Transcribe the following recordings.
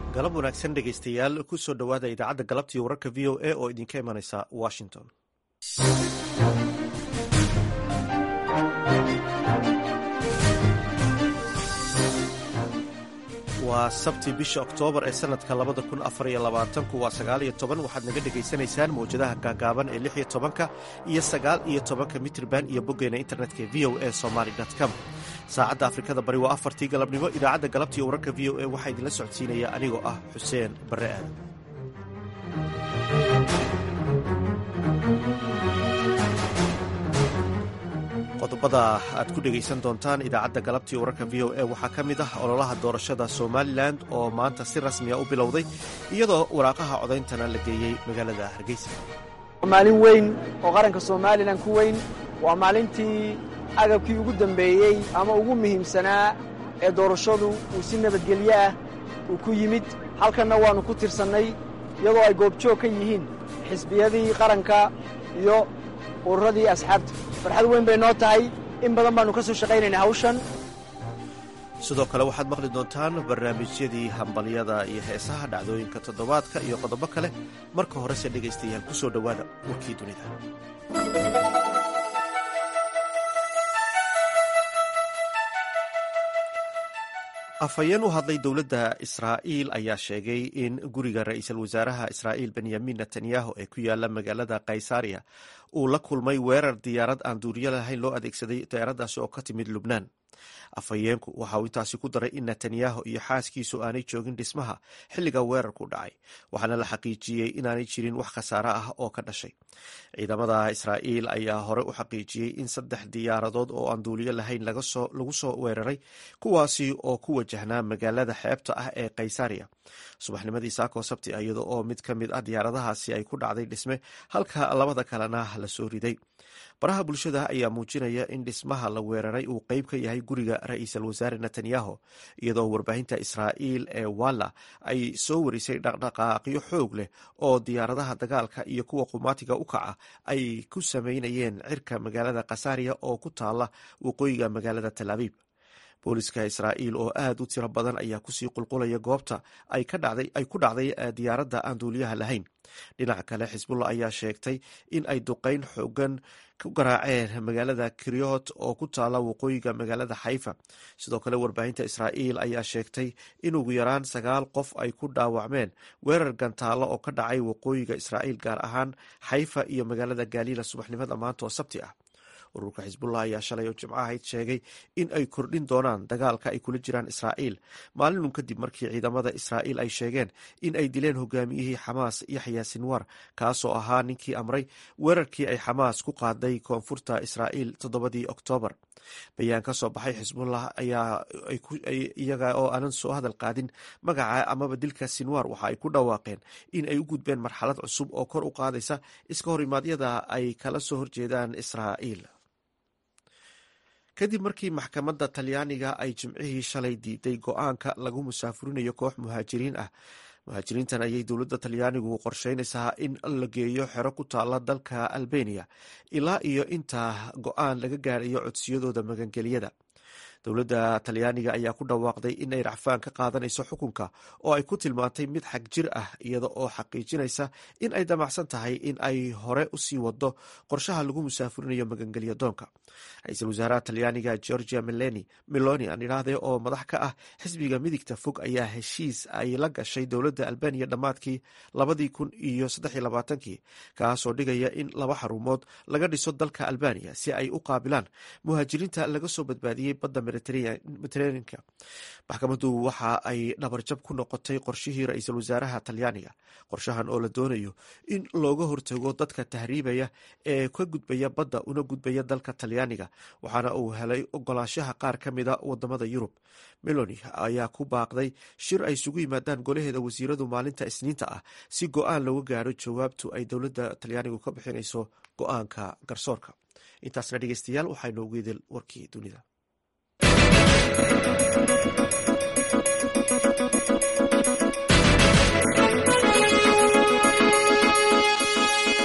galab wanaagsan dhegaystayaal ku soo dhowaada idaacadda galabtii wararka v o a oo idinka imanaysa washington waa sabti bisha oktoobar ee sanadka labada kun afar iyo labaatanku waa sagaal iyo toban waxaad naga dhegaysanaysaan mawjadaha gaagaaban ee lix iyo tobanka iyo sagaal iyo tobanka mitrban iyo boggeena internetka v o a somaly com saacadda afrikada bari waa afartii galabnimo idaacadda galabtii wararka v o a waxaa idinla socodsiinaya anigoo ah xuseen barre aadan qodobada aad ku dhegaysan doontaan idaacadda galabtii wararka v o a waxaa ka mid ah ololaha doorashada somalilan oo maanta si rasmiya u bilowday iyadoo waraaqaha codayntana la geeyey magaalada hargeysa maalin weyn oo qaranka somalilan ku weyn waa maalintii agabkii ugu dambeeyey ama ugu muhiimsanaa ee doorashadu uu si nabadgelyo ah uu ku yimid halkanna waannu ku tirsannay iyadoo ay goobjoog ka yihiin xisbiyadii qaranka iyo ururadii asxaabta farxad weyn bay noo tahay in badan baannu ka soo shaqaynaynaa hawshan sidoo kale waxaad maqli doontaan barnaamijyadii hambalyada iyo heesaha dhacdooyinka toddobaadka iyo qodobo kale marka horese dhegaystayaal ku soo dhowaada warkii dunida afhayeen u hadlay dowladda israa'iil ayaa sheegay in guriga ra'iisul wasaaraha israa'iil benyamin netanyahu ee ku yaala magaalada kaysariya uu la kulmay weerar diyaarad aan duuriyo lahayn loo adeegsaday diyaaraddaasi oo ka timid lubnaan afhayeenku waxa uu intaasi ku daray in netanyahu iyo xaaskiisu aanay joogin dhismaha xilliga weerarku dhacay waxaana la xaqiijiyey inaanay jirin wax khasaare ah oo ka dhashay ciidamada israa'iil ayaa hore u xaqiijiyey in saddex diyaaradood oo aan duuliyo lahayn lagu soo weeraray kuwaasi oo ku wajahnaa magaalada xeebta ah ee kaysariya subaxnimadii saako sabti iyada oo mid ka mid ah diyaaradahaasi ay ku dhacday dhisme halka labada kalena la soo riday baraha bulshada ayaa muujinaya in dhismaha la weeraray uu qeyb ka yahay guriga ra'iisul wasaare netanyahu iyadoo warbaahinta israa'iil ee walla ay soo warisay dhaqdhaqaaqyo xoog leh oo diyaaradaha dagaalka iyo kuwa qumaatiga u kaca ay ku sameynayeen cirka magaalada khasariya oo ku taala waqooyiga magaalada tal abiib booliska israa'iil oo aad u tiro badan ayaa kusii qulqulaya goobta ay ku dhacday diyaaradda aan duuliyaha lahayn dhinaca kale xisbullah ayaa sheegtay in ay duqeyn xoogan ku garaaceen magaalada kriot oo ku taala waqooyiga magaalada xayfa sidoo kale warbaahinta israa'iil ayaa sheegtay in ugu yaraan sagaal qof ay ku dhaawacmeen weerar gantaalo oo ka dhacay waqooyiga israa'iil gaar ahaan xayfa iyo magaalada galiila subaxnimada maanta oo sabti ah ururka xisbullah ayaa shalay oo jimco ahayd sheegay in ay kordhin doonaan dagaalka ay kula jiraan israa'iil maalinun kadib markii ciidamada israa'iil ay sheegeen in ay dileen hogaamiyihii xamaas yaxya sinwar kaasoo ahaa ninkii amray weerarkii ay xamaas ku qaaday koonfurta israa'iil toddobadii oktoobar bayaan ka soo baxay xisbullah ayaa iyaga oo aanan soo hadal qaadin magaca amaba dilka sinwar waxa ay ku dhawaaqeen in ay u gudbeen marxalad cusub oo kor u qaadaysa iska horimaadyada ay kala soo horjeedaan israa'iil kadib markii maxkamadda talyaaniga ay jimcihii shalay diiday go-aanka lagu musaafurinayo koox muhaajiriin ah muhaajiriintan ayay dowladda talyaanigu qorsheynaysaa in la geeyo xero ku taala dalka albeniya ilaa iyo inta go-aan laga gaarayo codsiyadooda magangeliyada dowladda talyaaniga ayaa ku dhawaaqday in ay racfaan ka qaadanayso xukunka oo ay ku tilmaantay mid xag jir ah iyada oo xaqiijinaysa in ay damacsan tahay in ay hore usii wado qorshaha lagu musaafurinayo magangelya doonka ra-iisul wasaaraha talyaaniga georgia meleni meloni aan idhaahdee oo madax ka ah xisbiga midigta fog ayaa heshiis ay la gashay dowladda albaniya dhammaadkii labadii kun iyo saddexiyo labaatankii kaasoo dhigaya in laba xarumood laga dhiso dalka albaniya si ay u qaabilaan muhaajiriinta laga soo badbaadiyey badda mediteraneanka maxkamaddu waxa ay dhabarjab ku noqotay qorshihii ra-iisul wasaaraha talyaaniga qorshahan oo la doonayo in looga hortago dadka tahriibaya ee ka gudbaya badda una gudbaya dalka talyaaniga waxaana uu helay ogolaanshaha qaar ka mida wadamada yurub meloni ayaa ku baaqday shir ay isugu yimaadaan golaheeda wasiiradu maalinta isniinta ah si go-aan looga gaaro jawaabtu ay dowladda talyaanigu ka bixinayso go-aanka garsoorka intaasna dhegeystayaal waxaa inoogu idil warkii dunida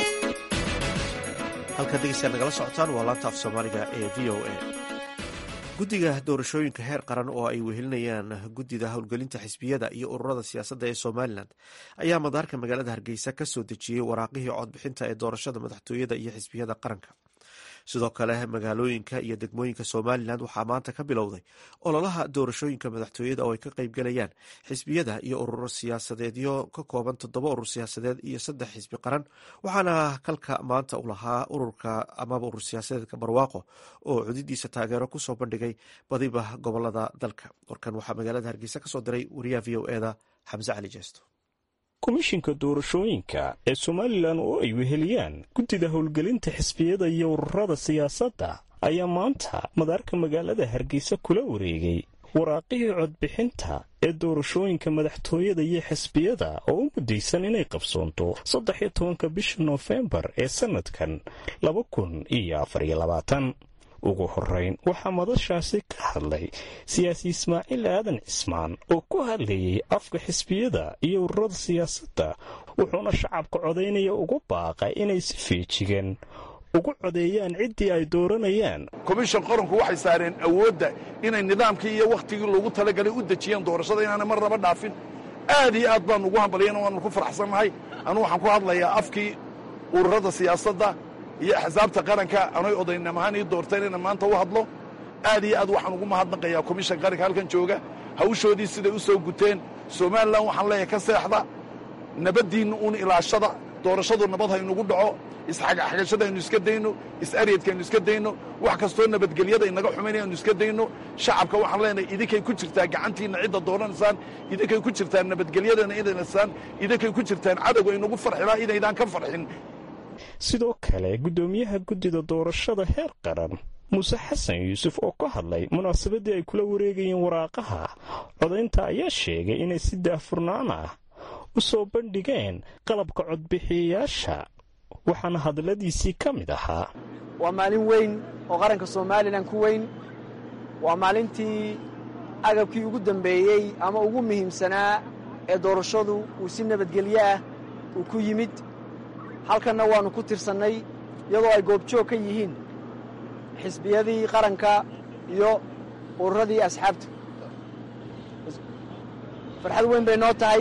halkaad degeystayaal nagala socotaan waa laanta af soomaaliga ee v o a guddiga doorashooyinka heer qaran oo ay wehelinayaan guddida howlgelinta xisbiyada iyo ururada siyaasadda ee somalilan ayaa madaarka magaalada hargeysa ka soo dejiyey waraaqihii codbixinta ee doorashada madaxtooyada iyo xisbiyada qaranka sidoo kale magaalooyinka iyo degmooyinka somalilan waxaa maanta ka bilowday ololaha doorashooyinka madaxtooyada oo ay ka qeybgalayaan xisbiyada iyo ururo siyaasadeedyo ka kooban toddoba urur siyaasadeed iyo saddex xisbi qaran waxaana kalka maanta u lahaa ururka amaba urur siyaasadeedka barwaaqo oo cudidiisa taageero kusoo bandhigay badiba gobolada dalka warkan waxaa magaalada hargeysa kasoo diray wariyaha v o eda xamse cali jeesto komishinka doorashooyinka ee somalilan oo ay weheliyaan guddida howlgelinta xisbiyada iyo ururada siyaasadda ayaa maanta madaarka magaalada hargeysa kula wareegay waraaqihii codbixinta ee doorashooyinka madaxtooyada iyo xisbiyada oo u muddaysan inay qabsoonto saddex iyo tobanka bisha noofembar ee sannadkan laba kun iyo afariyo labaatan ugu horeyn waxaa madashaasi ka hadlay siyaasi ismaaciil aadan cismaan oo ku hadlayay afka xisbiyada iyo ururada siyaasadda wuxuuna shacabka codaynaya ugu baaqay inay si feejigan ugu codeeyaan ciddii ay dooranayaan komishan qaranku waxay saareen awoodda inay nidaamkii iyo wakhtigii loogu talagalay u dejiyeen doorashada inaanay mar naba dhaafin aad iyo aad baanu ugu hambalyan waanu ku faraxsannahay anu waxaan ku hadlayaa afkii ururada siyaasadda iyo axsaabta qaranka anoy odaynam ahaan ii doorteen inaan maanta u hadlo aad iyo aad waxaan ugu mahadnaqayaa komishan qaranka halkan jooga hawshoodii siday u soo guteen somalilan waxaan leeyahay ka seexda nabaddiinna uun ilaashada doorashadu nabad haynugu dhaco isxagxagashada aynu iska dayno is-aryadka aynu iska dayno wax kastoo nabadgelyada inaga xumaynaya aynu iska dayno shacabka waxaan leenahay idinkay ku jirtaa gacantiinna cidda dooranaysaan idinkay ku jirtaan nabadgelyadana inaysaan idinkay ku jirtaan cadowga inagu farxilaa inaydaan ka farxin sidoo kale guddoomiyaha guddida doorashada heer qaran muuse xasan yuusuf oo ka hadlay munaasabaddii ay kula wareegayeen waraaqaha codaynta ayaa sheegay inay si daahfurnaan ah u soo bandhigeen qalabka codbixiyayaasha waxaana hadalladiisii ka mid ahaa waa maalin weyn oo qaranka somalilan ku weyn waa maalintii agabkii ugu dambeeyey ama ugu muhiimsanaa ee doorashadu uu si nabadgelyo ah uu ku yimid halkanna waannu ku tirsannay iyadoo ay goobjoog ka yihiin xisbiyadii qaranka iyo ururadii asxaabta farxad weyn bay noo tahay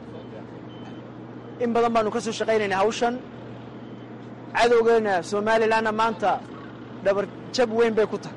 in badan baannu ka soo shaqaynaynaa hawshan cadowgeenna somalilanna maanta dhabarjab weyn bay ku tahay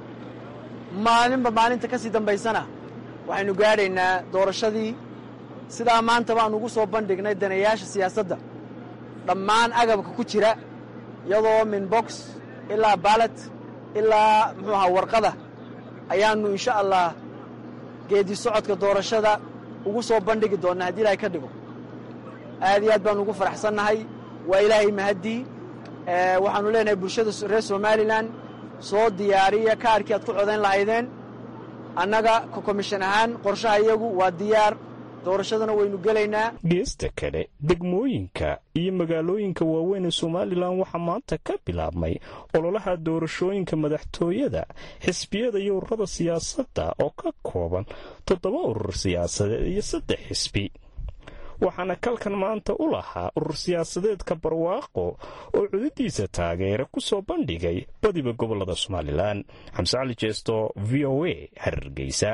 maalinba maalinta ka sii dambaysana waxaynu gaadhaynaa doorashadii sidaa maanta baannu ugu soo bandhignay danayaasha siyaasadda dhammaan agabka ku jira iyadoo min box ilaa baalat ilaa muxuu ahaa warqada ayaannu insha allah geedi socodka doorashada ugu soo bandhigi doonnaa haddii ilaahay ka dhigo aad iyo aad baannu ugu faraxsannahay waa ilaahay mahaddii waxaannu leenahay bulshada reer somalilan soo diyaariya kaarkii aad ku codayn lahaydeen annaga ka komishan ahaan qorshaha iyagu waa diyaar doorashadana waynu gelaynaa geesta kale degmooyinka iyo magaalooyinka waaweyn ee somalilan waxaa maanta ka bilaabmay ololaha doorashooyinka madaxtooyada xisbiyada iyo ururada siyaasadda oo ka kooban toddoba urur siyaasadeed iyo saddex xisbi waxaana kalkan maanta u lahaa urur siyaasadeedka barwaaqo oo cududiisa taageera ku soo bandhigay badiba gobolada somalilan xamse cali jeesto v o a hargeysa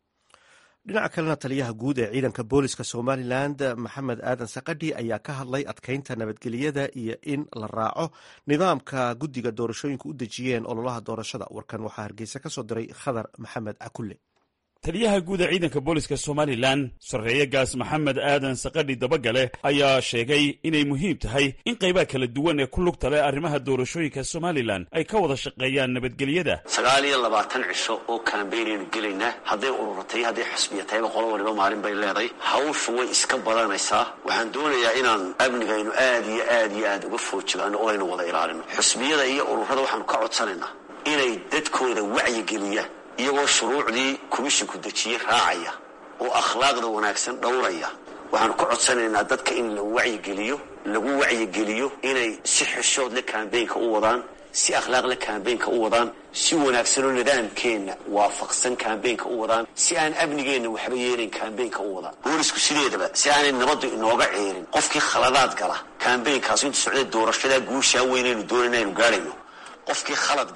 dhinaca kalena taliyaha guud ee ciidanka booliska somalilan maxamed aadan sakadhi ayaa ka hadlay adkeynta nabadgelyada iyo in la raaco nidaamka guddiga doorashooyinka u dejiyeen ololaha doorashada warkan waxaa hargeysa ka soo diray khadar maxamed cakulle taliyaha guud ee ciidanka booliska somalilan sarreeye gaas maxamed aadan sakadhi dabagale ayaa sheegay inay muhiim tahay in qaybaha kala duwan ee ku lugta leh arrimaha doorashooyinka somalilan ay ka wada shaqeeyaan nabadgelyada sagaal iyo labaatan cisho oo kaambeynaynu gelaynaa hadday ururatay hadday xusbiya tahayba qolo waliba maalin bay leedahay hawshu way iska badanaysaa waxaan doonayaa inaan amnigaynu aad iyo aad iyo aad uga foojigaano oo aynu wada ilaalino xusbiyada iyo ururada waxaanu ka codsanaynaa inay dadkooda wacyigeliyaan iyagoo shuruucdii komishinku dejiyey raacaya oo akhlaaqda wanaagsan dhowraya waxaanu ka codsanaynaa dadka in la wacyigeliyo lagu wacyigeliyo inay si xishood le kambeynka u wadaan si akhlaaq le kambeynka u wadaan si wanaagsanoo nidaamkeenna waafaqsan kambeynka u wadaan si aan amnigeenna waxba yeelayn kambeynka u wadaan boolisku sideedaba si aanay nabaddu inooga ceerin qofkii khaladaad gala kambeynkaas intu socday doorashadaa guushaa weynaynu doonayna aynu gaadhayno qofkii khalad gala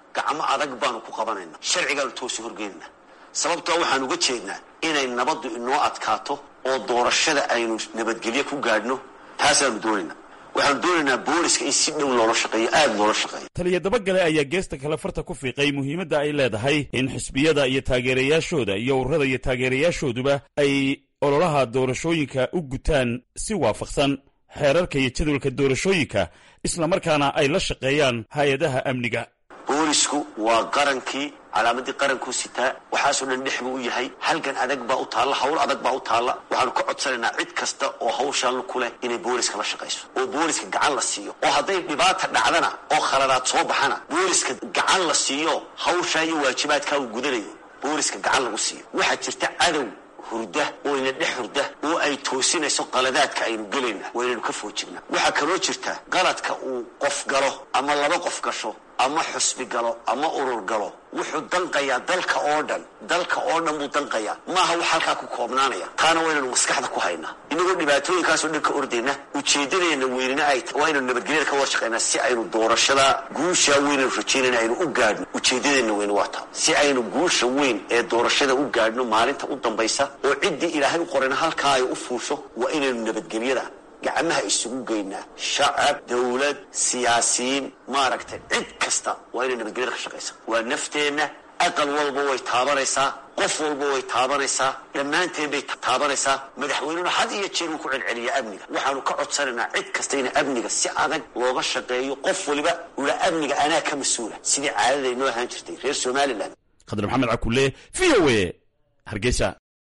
gacmo adag baanu ku qabanaynaa sharcigaanu toosi horgeynayna sababtoo waxaan uga jeednaa inay nabaddu inoo adkaato oo doorashada aynu nabadgelyo ku gaadhno taasaanu doonaynaa waxaanu doonaynaa booliska in si dhow loola shaqeeyo aada loola shaqeeyo taliya dabagale ayaa geesta kale farta ku fiiqay muhiimadda ay leedahay in xisbiyada iyo taageerayaashooda iyo ururada iyo taageerayaashooduba ay ololaha doorashooyinka u gutaan si waafaqsan xeerarka iyo jadwalka doorashooyinka islamarkaana ay la shaqeeyaan hay-adaha amniga boolisku waa qarankii calaamadii qarankuu sitaa waxaasoo dhan dhex buu u yahay halgan adag baa u taalla hawl adag baa u taalla waxaanu ka codsanaynaa cid kasta oo hawshaan ku leh inay booliska la shaqayso oo booliska gacan la siiyo oo hadday dhibaata dhacdana oo khaladaad soo baxana booliska gacan la siiyo hawshaa iyo waajibaadkaa uu gudanayo booliska gacan lagu siiyo waxaa jirta cadow hurda oo ina dhex hurda oo ay toosinayso qaladaadka aynu gelayna waa inaynu ka foojibna waxaa kaloo jirta qaladka uu qof galo ama laba qof gasho ama xusbi galo ama urur galo wuxuu danqayaa dalka oo dhan dalka oo dhan buu danqayaa maaha wax halkaa ku koobnaanaya taana waa inaynu maskaxda ku haynaa inagoo dhibaatooyinkaasoo dhan ka ordayna ujeedadeena weynina ay waa inaynu nabadgelyada ka wada shaqaynaa si aynu doorashada guushaa weynaynu rajaynayna aynu u gaadhno ujeedadeena weyne waa taa si aynu guusha weyn ee doorashada u gaadhno maalinta u dambaysa oo ciddii ilaahay u qorayna halkaa ay u fuusho waa inaynu nabadgelyada gacmaha isugu geynaa shacab dawlad siyaasiyiin maaragtay cid kasta waa inay nabadgelyada ka shaqaysa waa nafteenna aqal walba way taabanaysaa qof walba way taabanaysaa dhammaanteen bay taabanaysaa madaxweynuna had iyo jeer uu ku celceliya amniga waxaanu ka codsanaynaa cid kasta in amniga si adag looga shaqeeyo qof waliba ula amniga anaa ka mas-uula sidii caadada inoo ahaan jirtay reer somalilan khadar maxamed cakule v o a hargeysa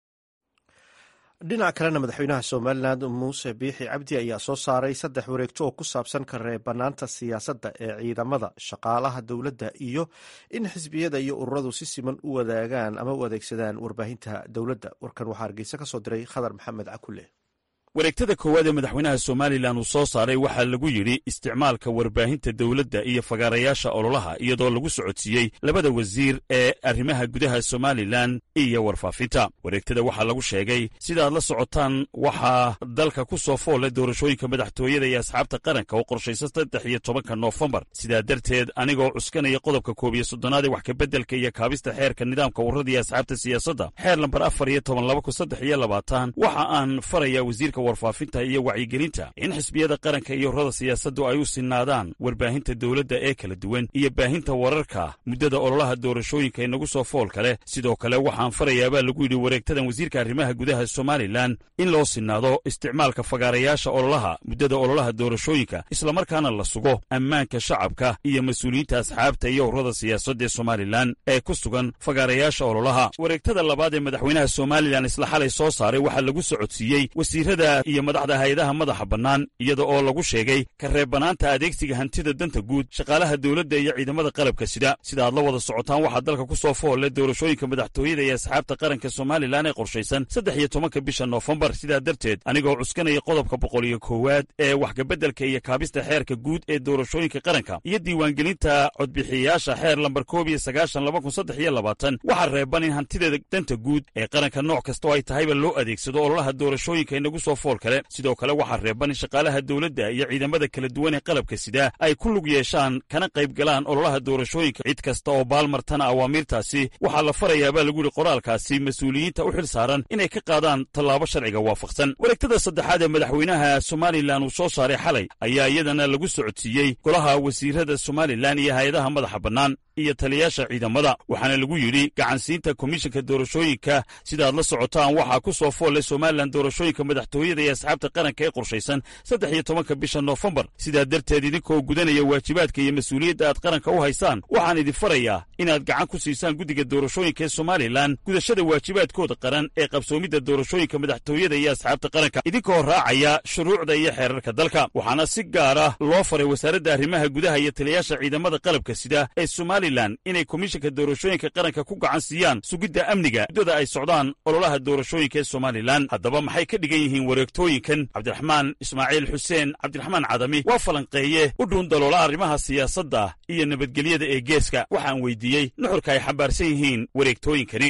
dhinac kalena madaxweynaha somalilan muuse biixi cabdi ayaa soo saaray saddex wareegto oo ku saabsan ka reebanaanta siyaasadda ee ciidamada shaqaalaha dowladda iyo in xisbiyada iyo ururadu si siman u wadaagaan ama u adeegsadaan warbaahinta dowladda warkan waxaa hargeysa ka soo diray khadar maxamed cakule wareegtada koowaad ee madaxweynaha somalilan uu soo saaray waxaa lagu yidhi isticmaalka warbaahinta dowladda iyo fagaarayaasha ololaha iyadoo lagu socodsiiyey labada wasiir ee arrimaha gudaha somalilan iyo warfaafinta wareegtada waxaa lagu sheegay sidaaad la socotaan waxaa dalka ku soo foolle doorashooyinka madaxtooyada iyo asxaabta qaranka oo qorshaysa saddex iyo tobanka noofembar sidaa darteed anigoo cuskanaya qodobka koob iyo soddonaad ee wax kabeddelka iyo kaabista xeerka nidaamka ururada iyo asxaabta siyaasadda xeer lambar afar iyo toban laba kun saddex iyo labaatan waxa aan farayaa wasiirka warfaafinta iyo wacyigelinta in xisbiyada qaranka iyo ururada siyaasaddu ay u sinaadaan warbaahinta dowladda ee kala duwan iyo baahinta wararka muddada ololaha doorashooyinka inagu soo fool kale sidoo kale waxaan farayaabaa lagu yidhi wareegtadan wasiirka arrimaha gudaha somalilan in loo sinaado isticmaalka fagaarayaasha ololaha muddada ololaha doorashooyinka islamarkaana la sugo ammaanka shacabka iyo mas-uuliyiinta asxaabta iyo ururada siyaasadda ee somalilan ee ku sugan fagaarayaasha ololaha wareegtada labaad ee madaxweynaha somalilan isla xalay soo saaray waxaa lagu socodsiiyey wasiirada iyo madaxda hay-adaha madaxa bannaan iyada oo lagu sheegay ka reebbanaanta adeegsiga hantida danta guud shaqaalaha dowladda iyo ciidamada qalabka sida sida aad la wada socotaan waxaa dalka ku soo foolle doorashooyinka madaxtooyada iyo asxaabta qaranka somalilan ee qorshaysan saddex iyo tobanka bisha noofembar sidaa darteed anigoo cuskanaya qodobka boqol iyo koowaad ee waxkabeddelka iyo kaabista xeerka guud ee doorashooyinka qaranka iyo diiwaangelinta codbixiyayaasha xeer lambar koob iyo sagaashan laba kun saddex iyo labaatan waxaa reeban in hantida danta guud ee qaranka nooc kasta oo ay tahayba loo adeegsado ololaha doorashooyinka inagu soo fool kale sidoo kale waxaa reeban in shaqaalaha dowladda iyo ciidamada kala duwan ee qalabka sida ay ku lug yeeshaan kana qayb galaan ololaha doorashooyinka cid kasta oo baalmartana awaamiirtaasi waxaa la farayaabaa lagu yidhi qoraalkaasi mas-uuliyiinta u xil saaran inay ka qaadaan tallaabo sharciga waafaqsan wareegtada saddexaad ee madaxweynaha somalilan uu soo saaray xalay ayaa iyadana lagu socodsiiyey golaha wasiirada somalilan iyo hay-adaha madaxa bannaan iyo taliyaasha ciidamada waxaana lagu yidhi gacansiinta komishanka doorashooyinka sidaaad la socotaan waxaa ku soo foolle somalilan doorashooyinka madaxtooyada iyo asxaabta qaranka ee qorshaysan saddex iyo tobanka bisha noofembar sidaa darteed idinkoo gudanaya waajibaadka iyo mas-uuliyadda aad qaranka u haysaan waxaan idin farayaa inaad gacan ku siisaan guddiga doorashooyinka ee somalilan gudashada waajibaadkooda qaran ee qabsoomidda doorashooyinka madaxtooyada iyo asxaabta qaranka idinkoo raacaya shuruucda iyo xeerarka dalka waxaana si gaara loo faray wasaaradda arrimaha gudaha iyo taliyaasha ciidamada qalabka sida ee somalilan inay komishanka doorashooyinka qaranka ku gacan siiyaan sugidda amniga muddada ay socdaan ololaha doorashooyinka ee somalilan haddaba maxay ka dhigan yihiin wareegtooyinkan cabdiraxmaan ismaaciil xuseen cabdiraxmaan cadami waa falanqeeye u dhuun daloola arrimaha siyaasadda iyo nabadgelyada ee geeska waxaan weydiiyey nuxurka ay xambaarsan yihiin wareegtooyinkani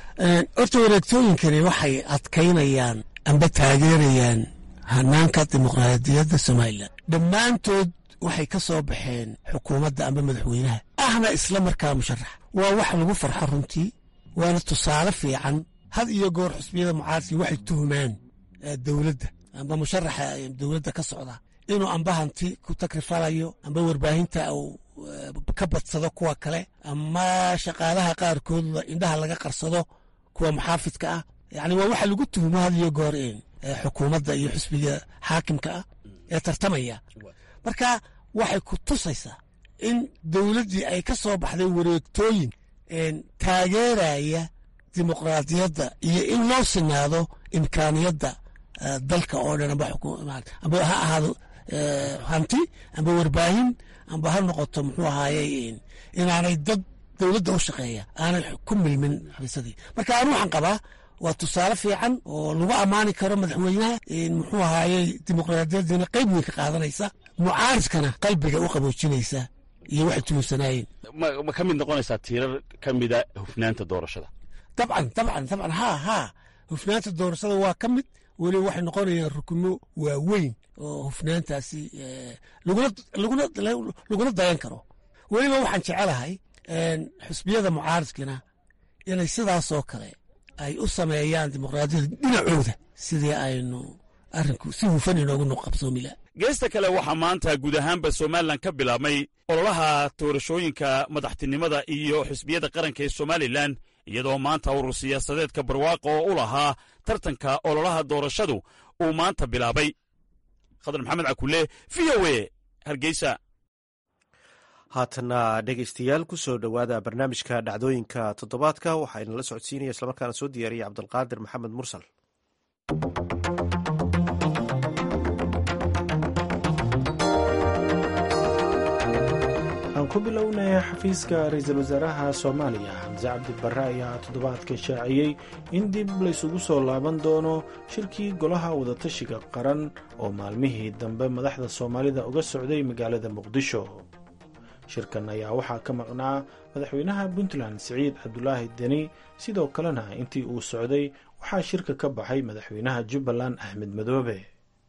horta wareegtooyinkani waxay adkaynayaan amba taageerayaan hanaanka dimuqraadiyadda somalilan dhammaantood waxay ka soo baxeen xukuumadda amba madaxweynaha ahna isla markaa musharax waa wax lagu farxo runtii waana tusaale fiican had iyo goor xusbiyada mucaaradkii waxay tuhumaan dowladda amba musharaxa dowladda ka socda inuu amba hanti ku takrifalayo amba warbaahinta uu ka badsado kuwa kale ama shaqaalaha qaarkood indhaha laga qarsado kuwa muxaafidka ah yani waa waxa lagu tuhumo had iyo goor xukuumadda iyo xusbiga xaakimka ah ee tartamaya marka waxay ku tusaysaa in dowladdii ay ka soo baxday wareegtooyin taageeraya dimuqraadiyadda iyo in loo sinaado imkaaniyadda dalka oo dhan amba ha ahaado hanti amba warbaahin amba ha noqoto muxuu ahaaye inaanay dad dowladda u shaqeeya aanay ku milmin xabiisadii marka anu waxaan qabaa waa tusaale fiican oo lagu ammaani karo madaxweynaha muxuu ahaaye dimuqraadiyadiina qayb weyn ka qaadanaysa mucaaridkana qalbiga u qaboojinaysa iyo waxay tuhunsanayeen ma ka mid noqonaysaa tiirar ka mida hufnaanta doorashada dabcan dabcan dabcan ha ha hufnaanta doorashada waa ka mid weliba waxay noqonayaan rukuno waaweyn oo hufnaantaasi laguna dayan karo weliba waxaan jecelahay xusbiyada mucaaridkina inay sidaasoo kale ay u sameeyaan dimuqraadiyada dhinacooda sidii aynu arinku si hufan inoogu qabsoomila geesta kale waxaa maanta guud ahaanba somalilan ka bilaabmay ololaha doorashooyinka madaxtinimada iyo xisbiyada qaranka ee somalilan iyadoo maanta urur siyaasadeedka barwaaqo oo u lahaa tartanka ololaha doorashadu uu maanta bilaabay khadar maxamed cakule v o e hargeysa haatana dhegeystayaal ku soo dhowaada barnaamijka dhacdooyinka toddobaadka waxaa inala socodsiinaya islamarkaana soo diyaariyay cabdulqaadir maxamed mursal aan ku bilownay xafiiska ra-iisul wasaaraha soomaaliya xamse cabdi barre ayaa toddobaadka shaaciyey in dib laysugu soo laaban doono shirkii golaha wadatashiga qaran oo maalmihii dambe madaxda soomaalida uga socday magaalada muqdisho shirkan ayaa waxaa ka maqnaa madaxweynaha puntland siciid cabdulaahi deni sidoo kalena intii uu socday waxaa shirka ka baxay madaxweynaha jubbaland axmed madoobe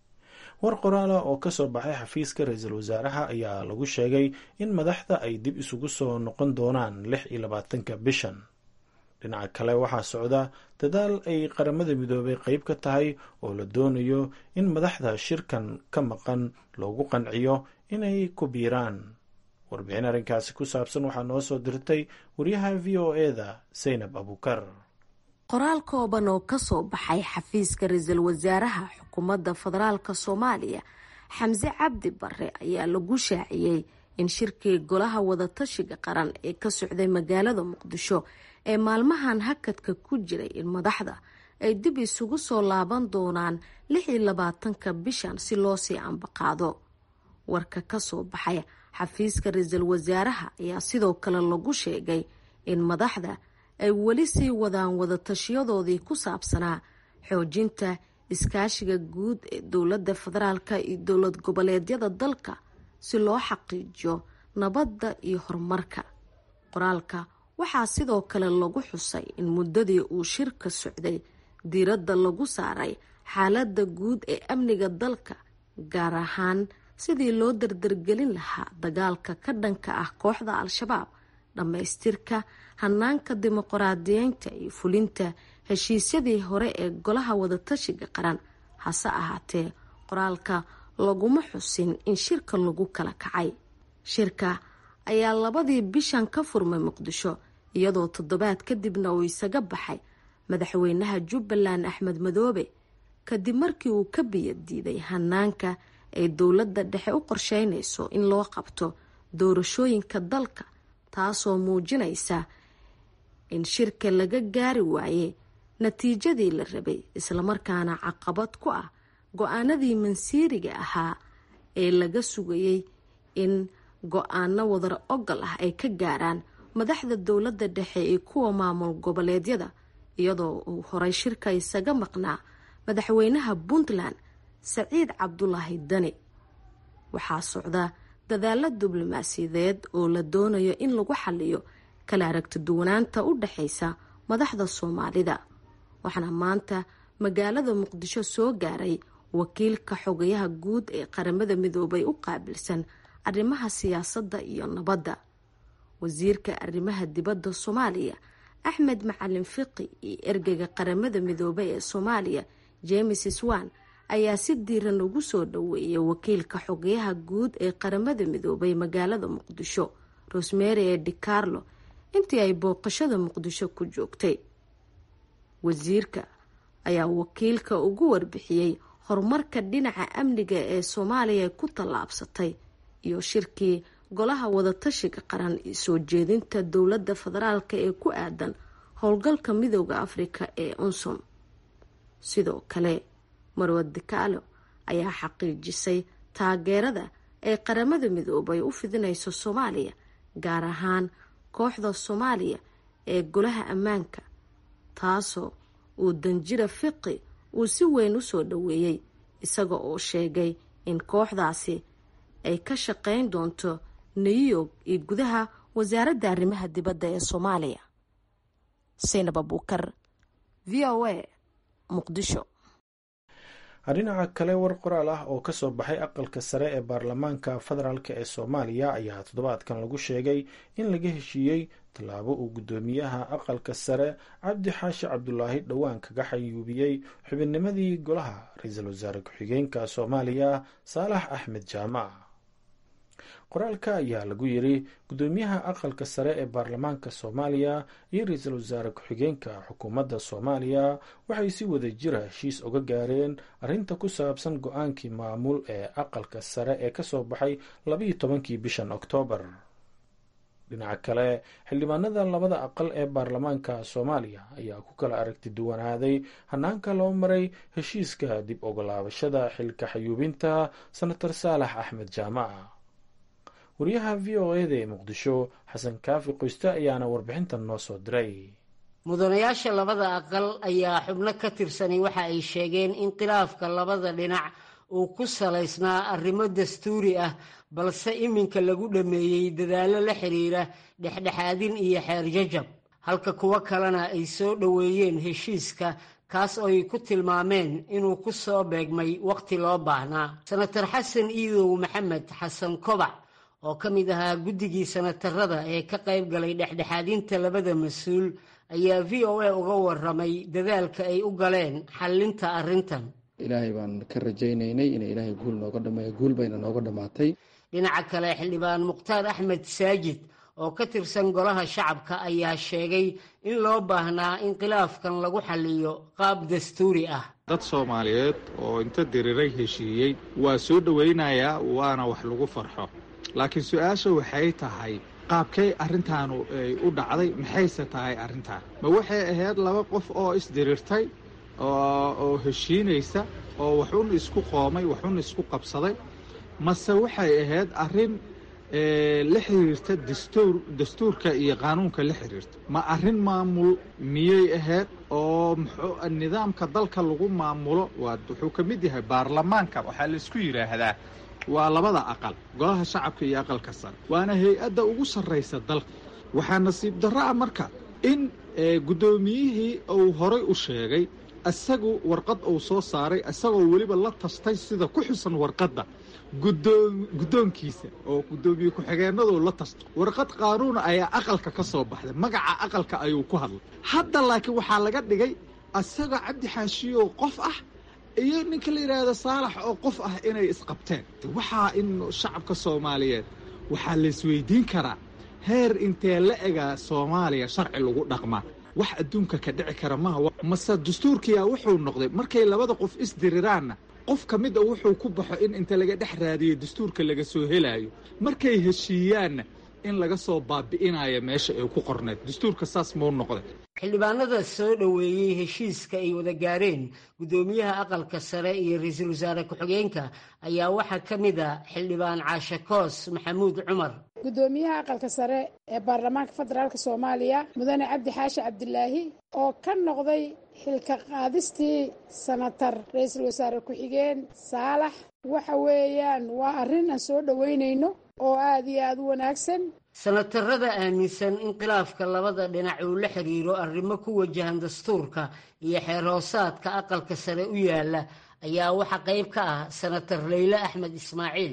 war qoraala oo ka soo baxay xafiiska ra-iisul wasaaraha ayaa lagu sheegay in madaxda ay dib isugu soo noqon doonaan lix iyo labaatanka bishan dhinaca kale waxaa socda dadaal ay qaramada midoobay qeyb ka tahay oo la doonayo in madaxda shirkan ka maqan loogu qanciyo inay ku biiraan warbixin arrinkaasi ku saabsan waxaa noo soo dirtay wariyaha v o e-da saynab abukar qoraal kooban oo kasoo baxay xafiiska ra-iisul wasaaraha xukuumadda federaalk soomaaliya xamse cabdi bare ayaa lagu shaaciyey in shirkii golaha wadatashiga qaran ee ka socday magaalada muqdisho ee maalmahan hakadka ku jiray in madaxda ay dib isugu soo laaban doonaan lix iyo labaatanka bishan si loo sii ambaqaado warka kasoo baxay xafiiska ra-iisul wasaaraha ayaa sidoo kale lagu sheegay in madaxda ay weli sii wadaan wadatashiyadoodii ku saabsanaa xoojinta iskaashiga guud ee dowladda federaalka iyo dowlad goboleedyada dalka si loo xaqiijiyo nabadda iyo horumarka qoraalka waxaa sidoo kale lagu xusay in muddadii uu shirka socday diiradda lagu saaray xaaladda guud ee amniga dalka gaar ahaan sidii loo dardargelin lahaa dagaalka ka dhanka ah kooxda al-shabaab dhammaystirka hanaanka dimuqraadiyeynta iyo fulinta heshiisyadii hore ee golaha wadatashiga qaran hase ahaatee qoraalka laguma xusin in shirka lagu kala kacay shirka ayaa labadii bishan ka furmay muqdisho iyadoo toddobaad kadibna uu isaga baxay madaxweynaha jubbaland axmed madoobe kadib markii uu ka biyadiiday hanaanka ay dowladda dhexe u qorsheynayso in loo qabto doorashooyinka dalka taasoo muujinaysa in shirka laga gaari waaye natiijadii la rabay islamarkaana caqabad ku ah go-aanadii mansiiriga ahaa ee laga sugayay in go-aano wadar ogol ah ay ka gaaraan madaxda dowladda dhexe iyo kuwa maamul goboleedyada iyadoo uu horay shirka isaga maqnaa madaxweynaha puntland saciid cabdulaahi dani waxaa socda dadaalo diblomaasiyadeed oo la doonayo in lagu xaliyo kala aragti duwanaanta u dhexaysa madaxda soomaalida waxaana maanta magaalada muqdisho soo gaaray wakiilka xogayaha guud ee qaramada midoobay u qaabilsan arrimaha siyaasadda iyo nabadda wasiirka arrimaha dibadda soomaaliya axmed macalin fiqi iyo ergeyga qaramada midoobay ee soomaaliya james swan ayaa si diiran ugu soo dhaweeyay wakiilka xogeyaha guud ee qaramada midoobay magaalada muqdisho rosemary ee dicarlo intii ay booqashada muqdisho ku joogtay wasiirka ayaa wakiilka ugu warbixiyey horumarka dhinaca amniga ee soomaaliya ku tallaabsatay iyo shirkii golaha wadatashiga qaran iyo soo jeedinta dowladda federaalk ee ku aadan howlgalka midooda afrika ee unsom sidoo kale marwad dikaalo ayaa xaqiijisay taageerada ay qaramada midoobay u fidinayso soomaaliya gaar ahaan kooxda soomaaliya ee golaha ammaanka taasoo uu danjira fiqi uu si weyn u soo dhaweeyey isaga oo sheegay in kooxdaasi ay ka shaqeyn doonto new york iyo gudaha wasaaradda arrimaha dibadda ee soomaaliya saynab abuukar v o a muqdisho dhinaca kale war qoraal ah oo kasoo baxay aqalka sare ee baarlamaanka federaalk ee soomaaliya ayaa toddobaadkan lagu sheegay in laga heshiiyey tallaabo uu guddoomiyaha aqalka sare cabdi xaashi cabdulaahi dhowaan kaga xayuubiyey xubinnimadii golaha ra-iisul wasaare ku-xigeenka soomaaliya saalax axmed jaamac qoraalka ayaa lagu yiri guddoomiyaha aqalka sare ee baarlamaanka soomaaliya iyo ra-iisul wasaare ku-xigeenka xukuumadda soomaaliya waxay si wada jira heshiis uga gaareen arrinta ku saabsan go-aankii maamul ee aqalka sare ee kasoo baxay labayo tobankii bishan oktoobar dhinaca kale xildhibaanada labada aqal ee baarlamaanka soomaaliya ayaa ku kala aragti duwanaaday hanaanka loo maray heshiiska dib ogolaabashada xilka xayuubinta senator saalax axmed jaamac wariyaha v o eda ee muqdisho xasan kaafi qoyste ayaana warbixintan noo soo diray mudanayaasha labada aqal ayaa xubno ka tirsanay waxa ay sheegeen in khilaafka labada dhinac uu ku salaysnaa arrimo dastuuri ah balse iminka lagu dhammeeyey dadaallo la xiriira dhexdhexaadin iyo xeerjajab halka kuwo kalena ay soo dhoweeyeen heshiiska kaas oo ay ku tilmaameen inuu ku soo beegmay wakhti loo baahnaa senator xasan iidow maxamed xasan kobac oo ka mid ahaa guddigii sanatarada ee ka qayb galay dhexdhexaadinta labada mas-uul ayaa v o a uga waramay dadaalka ay u galeen xallinta arrintan ilaahay baan ka rajaynaynay inay ilaahay guul nooga dhameeyo guul bayna nooga dhammaatay dhinaca kale xildhibaan mukhtaar axmed saajid oo ka tirsan golaha shacabka ayaa sheegay in loo baahnaa in khilaafkan lagu xalliyo qaab dastuuri ah dad soomaaliyeed oo inta diriray heshiiyey waa soo dhowaynayaa waana wax lagu farxo laakiin su-aasha waxay tahay qaabkay arrintaanu ay u dhacday maxayse tahay arrintaan ma waxay ahayd laba qof oo isdirirtay oo heshiinaysa oo waxun isku qoomay waxun isku qabsaday mase waxay ahayd arrin la xiriirta dastuur dastuurka iyo qaanuunka la xiriirta ma arrin maamul miyay ahayd oo muxuu nidaamka dalka lagu maamulo waa wuxuu ka mid yahay baarlamaanka waxaa laisku yidhaahdaa waa labada aqal golaha shacabka iyo aqalka sare waana hay-adda ugu sarraysa dalka waxaa nasiib darro ah marka in guddoomiyihii uu horay u sheegay isagu warqad uu soo saaray isagoo weliba la tastay sida ku xusan warqadda guddoonkiisa oo guddoomiye ku-xigeenaduu la tasto warqad qaanuuna ayaa aqalka ka soo baxday magaca aqalka ayuu ku hadlay hadda laakiin waxaa laga dhigay isagoo cabdi xaashiyow qof ah iyo ninka la yidhaahdo saalax oo qof ah inay isqabteen waxaa in shacabka soomaaliyeed waxaa laisweydiin karaa heer intee la egaa soomaaliya sharci lagu dhaqmaa wax adduunka ka dhici kara maaha mase dastuurkiyaa wuxuu noqday markay labada qof isdiriraanna qof ka mid a wuxuu ku baxo in inta laga dhex raadiyo dastuurka laga soo helaayo markay heshiiyaanna in laga soo baabi'inayo meesha ay ku qorneed dastuurka saas muu noqday xildhibaanada soo dhoweeyey heshiiska ay wada gaareen guddoomiyaha aqalka sare iyo ra-iisul wasaare ku-xigeenka ayaa waxaa ka mid a xildhibaan caashe koos maxamuud cumar guddoomiyaha aqalka sare ee baarlamaanka federaalk soomaaliya mudane cabdi xaashi cabdilaahi oo ka noqday xilka qaadistii sanatar ra-iisul wasaare ku-xigeen saalax waxa weeyaan waa arrin aan soo dhoweynayno oo aada iyo aada u wanaagsan sanatarada aaminsan in khilaafka labada dhinac uu la xiriiro arrimo ku wajahan dastuurka iyo xeer hoosaadka aqalka sare u yaala ayaa waxaa qayb ka ah sanatar leyle axmed ismaaciil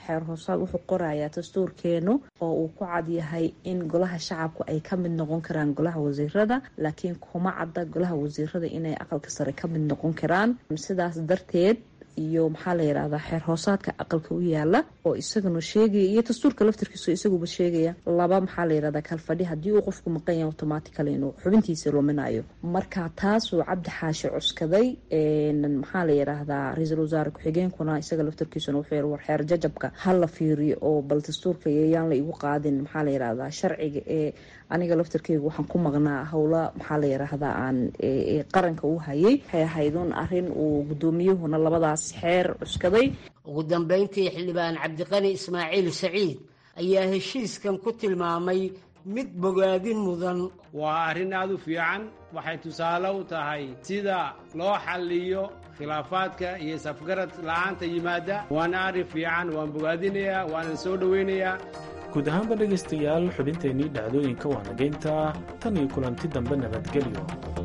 xeer hoosaad wuxuu qorayaa dastuurkeenu oo uu ku cad yahay in golaha shacabku ay ka mid noqon karaan golaha wasiirada laakiin kuma cadda golaha wasiirada inay aqalka sare ka mid noqon karaan sidaas darteed iyo maxaa la yidhahdaa xeer hoosaadka aqalka u yaala oo isaguna sheegaya iyo dastuurka laftarkiisu isaguba sheegaya laba maxaa la yidhahdaa kalfadhi haddii uu qofku maqan yahay automatically inuu xubintiisa luminayo marka taasuu cabdi xaashi cuskaday maxaa la yidhaahdaa ra-iisul wasaare ku-xigeenkuna isaga laftarkiisuna wuxuu yiri war xeer jajabka ha la fiiriyo oo bal dastuurka yayaan la igu qaadin maxaa la yidhahdaa sharciga ee aniga laftarkeyga waxaan ku maqnaa howla maxaa la yidhaahdaa aan qaranka u hayay waxay ahayd un arrin uu guddoomiyuhuna labadaas xeer cuskaday ugu dambeyntii xildhibaan cabdiqani ismaaciil saciid ayaa heshiiskan ku tilmaamay mid bogaadin mudan waa arrin aad u fiican waxay tusaale u tahay sida loo xalliyo khilaafaadka iyo safgarad la'aanta yimaada waana arrin fiican waan bogaadinayaa waanan soo dhowaynayaa guud ahaanba dhegaystayaal xubinteennii dhacdooyinka waa nageynta tan iyo kulanti dambe nabadgelyo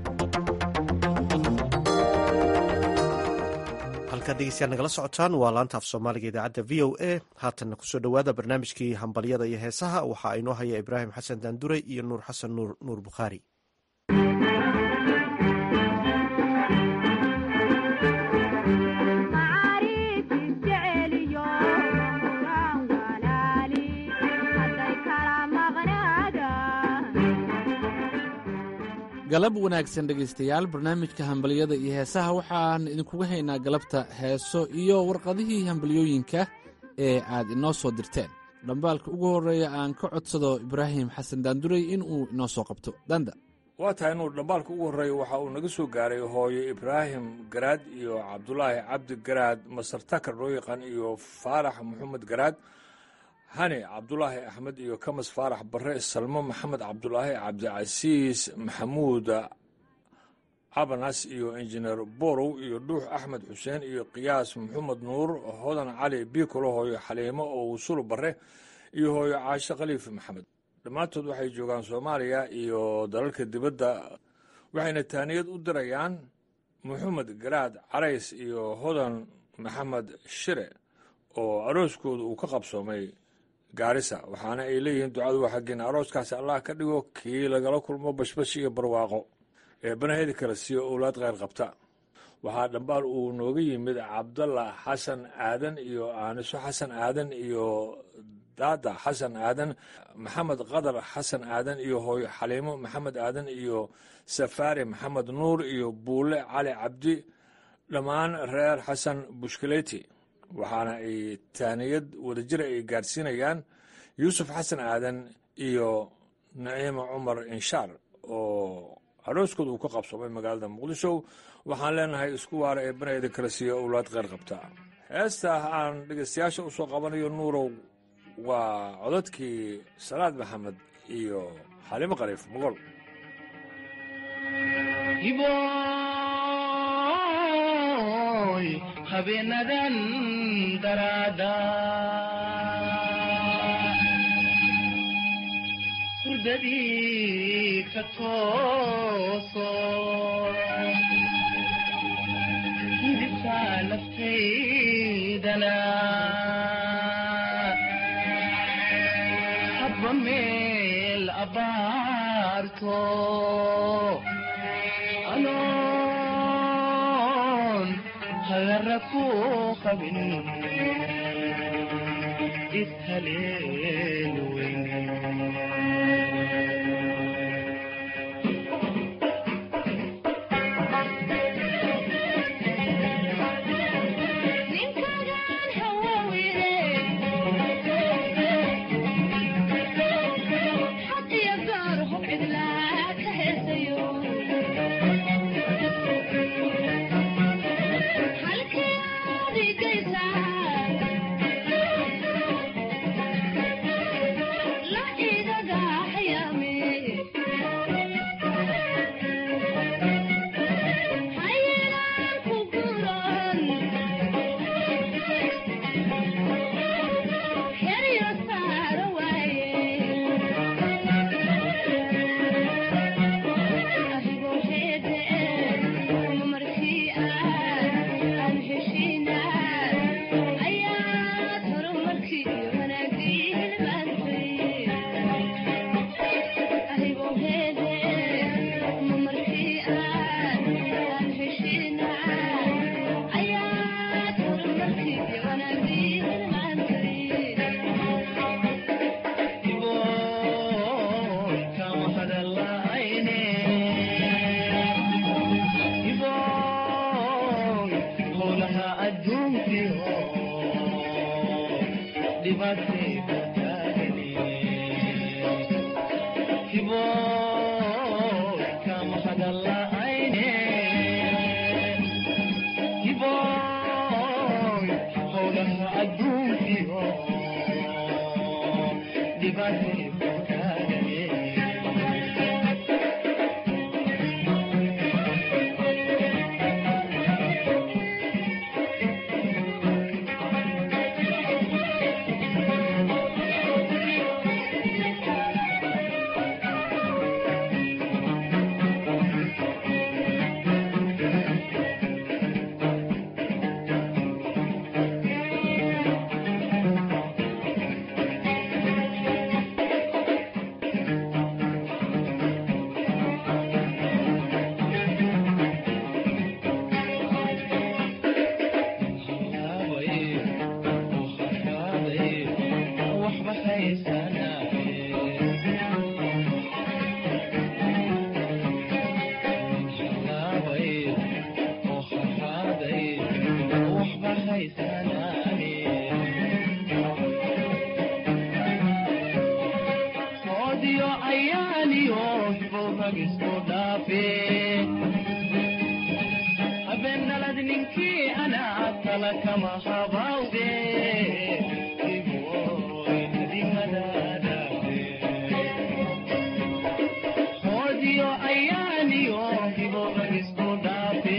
halkaad dhegeystayaal nagala socotaan waa laanta af soomaaliga idaacadda v o a haatanna kusoo dhowaada barnaamijkii hambalyada iyo heesaha waxaa inoo haya ibraahim xasan daanduray iyo nuur xasan nuur nuur bukhaari galab wanaagsan dhegaystayaal barnaamijka hambalyada iyo heesaha waxaan idinkuga haynaa galabta heeso iyo warqadihii hambalyooyinka ee aad inoo soo dirteen dhambaalka ugu horreeya aan ka codsado ibraahim xasan daanduray inuu inoo soo qabto danda waa tahay nuur dhambaalka ugu horreeya waxa uu naga soo gaaray hooyo ibraahim garaad iyo cabdulaahi cabdi garaad masar takar loo yaqaan iyo faarax maxamed garaad hani cabdulaahi axmed iyo kamas faarax barre salmo maxamed cabdulaahi cabdicasiis maxamuud cabanas iyo injineer borow iyo dhuux axmed xuseen iyo qiyaas maxamed nuur hodan cali biikolo hooyo xaliimo oo wusulu barre iyo hooyo caashe khaliif maxamed dhammaantood waxay joogaan soomaaliya iyo dalalka dibadda waxayna taaniyad u dirayaan maxamed garaad carays iyo hodan maxamed shire oo arooskooda uu ka qabsoomay gaarisa waxaana ay leeyihiin ducadu waa xaggeena arooskaasi allah ka dhigo kii lagala kulmo bashbash iyo barwaaqo ee banaheeda kala siiyo owlaad kheyr qabta waxaa dhambaal uu nooga yimid cabdalla xasan aadan iyo aaniso xasan aadan iyo daada xasan aadan maxamed qadar xasan aadan iyo hooyo xaliimo maxamed aadan iyo safaari maxamed nuur iyo buule cali cabdi dhammaan reer xasan bushkaleeti waxaana ay taaniyad wadajira ay gaadhsiinayaan yuusuf xasan aadan iyo naciima cumar inshaar oo arooskooda uu ka qabsoomay magaalada muqdisho waxaan leenahay isku waara ee banayda kala siiya owlaad kheyr qabta heesta aan dhegaystayaasha u soo qabanayo nuurow waa codadkii salaad maxamed iyo xalimo khaliif moqol habeenadan daraada hurdadii ka tooso hidibka naftaydana habba meel abaarto hagaraku qabin ishaleen weyn la idaga adduunkiyo dhibaatay ku taagani hiboy kama hadala'ayne hiboy howlaha adduunkiyo dhibaatay ku taagani Odio ayaaniyo hibowrag isku dhaafe habeenalad ninkii anaa tala kama habawde odio ayaaniyo hibowrag isku dhaafe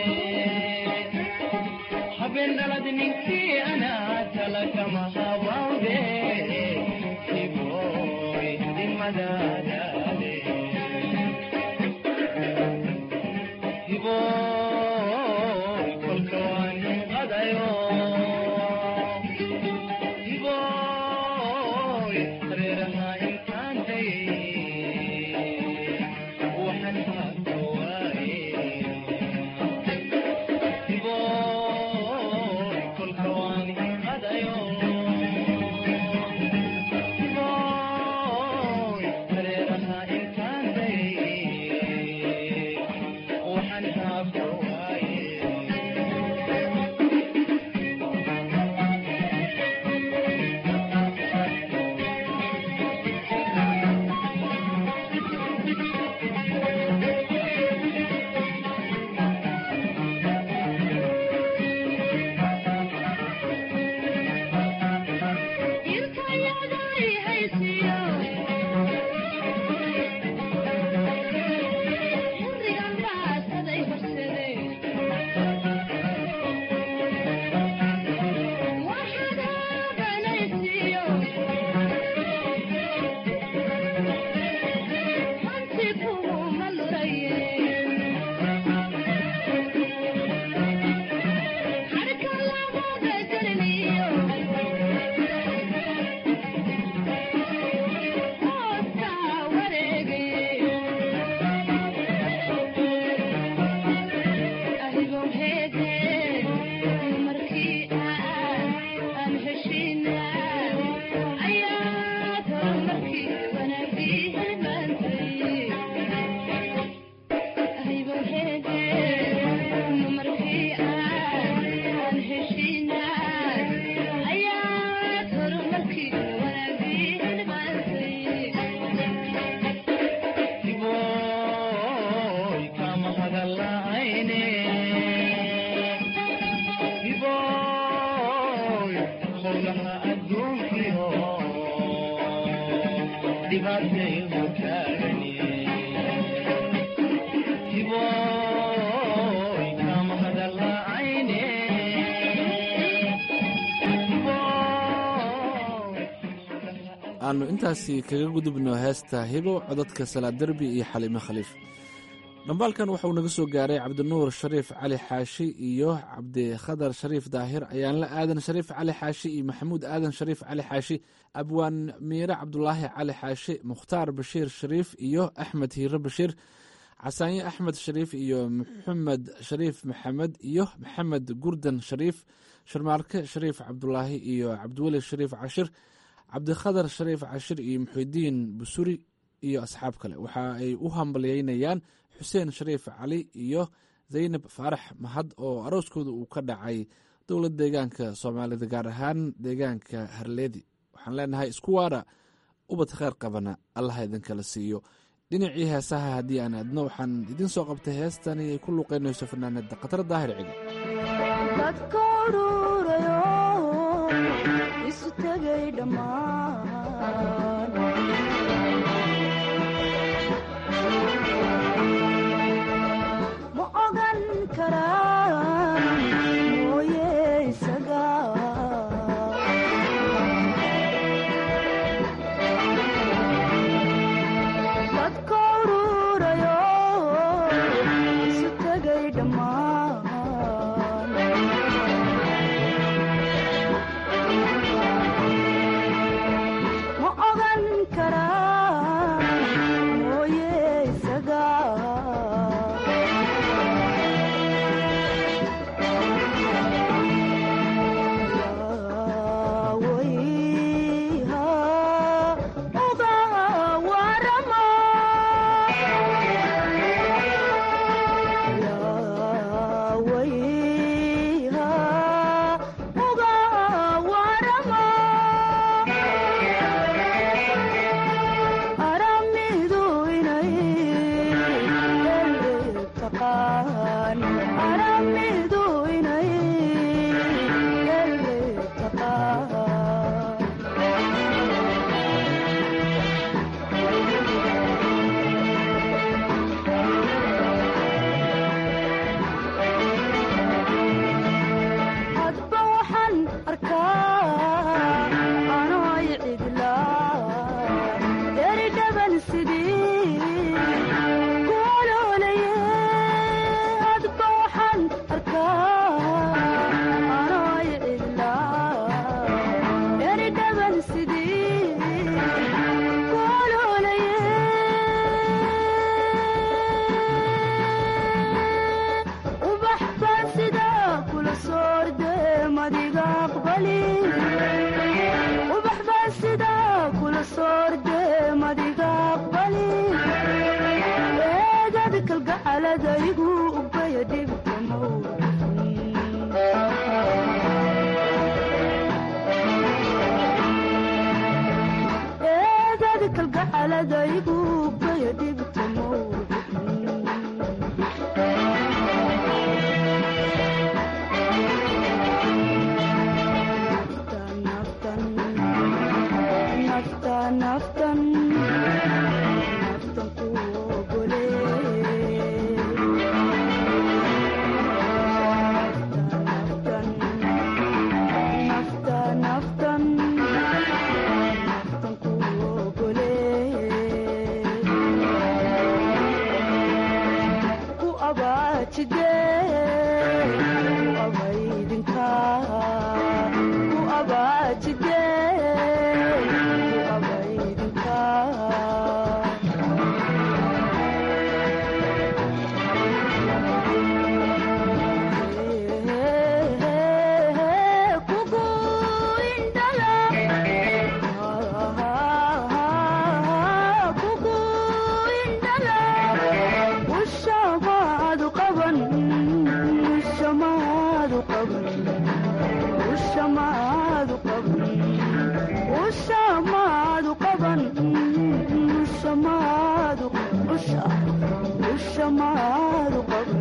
habeenalad ninkii anaa tala kama habawde hiboy dimadadale hiboy kolka waan qadayo hiboy hareeraha intaan dayay waxaan haata waaye hiboy kolka waan qadayo hiboy hareeraha intaan dayay waxaan haata waaye hiboy kama hadala'ayne hiboy howlaha adduunkiyo dhibaatay ku taagani hiboy kama hadala'ayne aanu intaasi kaga gudubno heesta hibo codadka salaad derbi iyo xaliime khaliif dhambaalkan waxauu naga soo gaaray cabdinuur shariif cali xaashi iyo cabdikhadar shariif daahir ayaanla aadan shariif cali xaashi iyo maxamuud aadan shariif cali xaashi abwaan miire cabdulaahi cali xaashi mukhtaar bashiir shariif iyo axmed hiire bashiir casaanye axmed shariif iyo maxamed shariif maxamed iyo maxamed gurdan shariif sharmaarke shariif cabdulaahi iyo cabdiweli shariif cashir cabdikhadar shariif cashir iyo muxidiin busuri iyo asxaab kale waxa ay u hambalyeynayaan xuseen shariif cali iyo zaynab faarax mahad oo arooskooda uu ka dhacay dowlad deegaanka soomaalida gaar ahaan deegaanka harleedi waxaan leenahay isku waara ubad kheyr qabana allaha idinkala siiyo dhinacii heesaha haddii aan aadno waxaan idiin soo qabtay heestani ay ku luuqaynayso fanaanada khatar daahir cigi dadka ururayo isu tegay dhammaan ma ogan karaan mooye isaga dadka ururayo isu tegay dhammaan ma ogan karaan mooye isaga aramidu inay ele taqaan hadba waxaan arkaa anoy cidlaa deri dhaban sidii kuoloolaye hadba waxaan arkaa anoy cidlaa deri dhaban sidii kuoloolaye ubax baan sidaa kula soorde madiga aqbali ubax baan sidaa kula soorde madiga aqbali eegad kalgacaladaygu ubaya dhibkamow eegad kalgacaladaygu ubaya dhibkamow naftan naftan naftan ku ogole naftan naftan naftan ku ogole ku abaajide ku abaydinka ku abaajide ku abaydinka kugu indhala kugu indhala ushamaadu qaban ushamaadu qaban ushamaadu qaban ushamaadu qaban ushamaadu usha ushamaadu qaban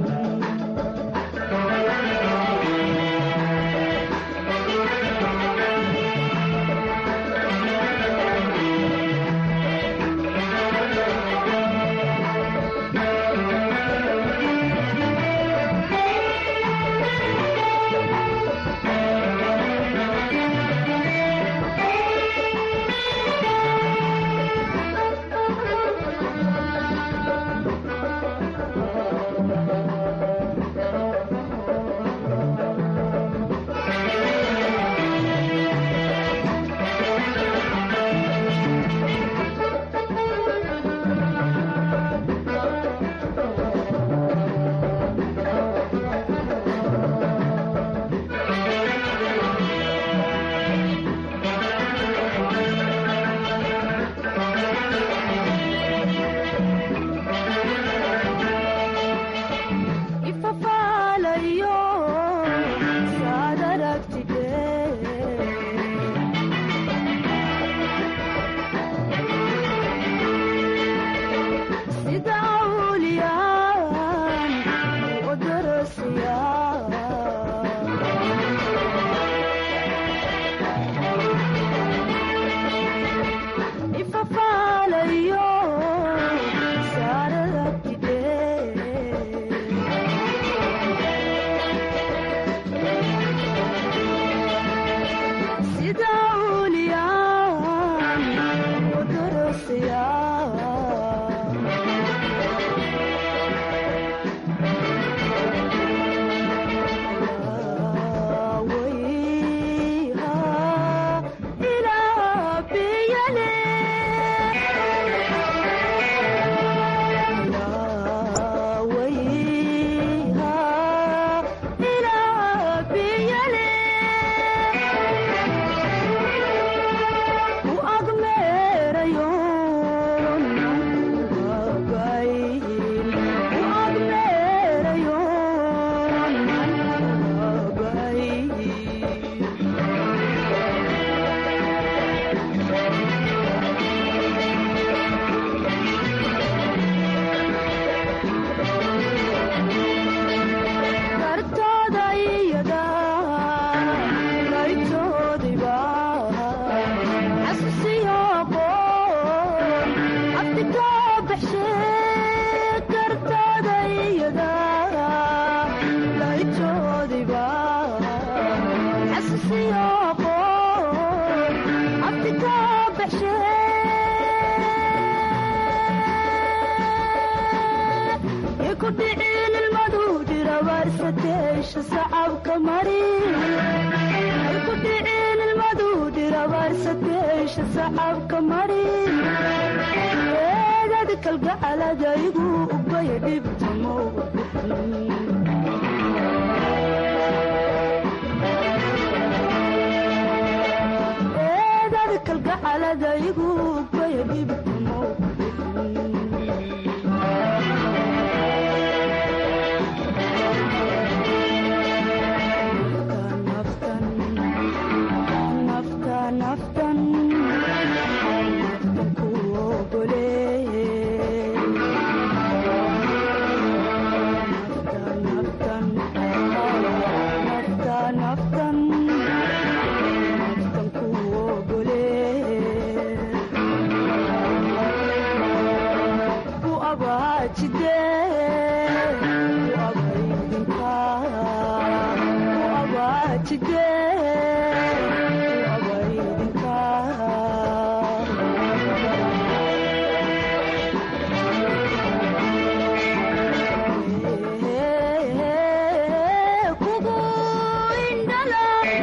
siyaaqo abtika baxshe iku dhicin ilmadu dirabaarsateesha sacabka mari iku dhicin ilmadu dirabaarsateesha sacabka mari eegad kalgacaladaygu ubay dhibtamow eedad kalgacaladaygu ubay dhibtamow nafta naftan naftan ku ogole nafta nafta naftan naftan ku ogole ku abaajide ku abaydinka ku abaajide ku abaydinka kugu indhala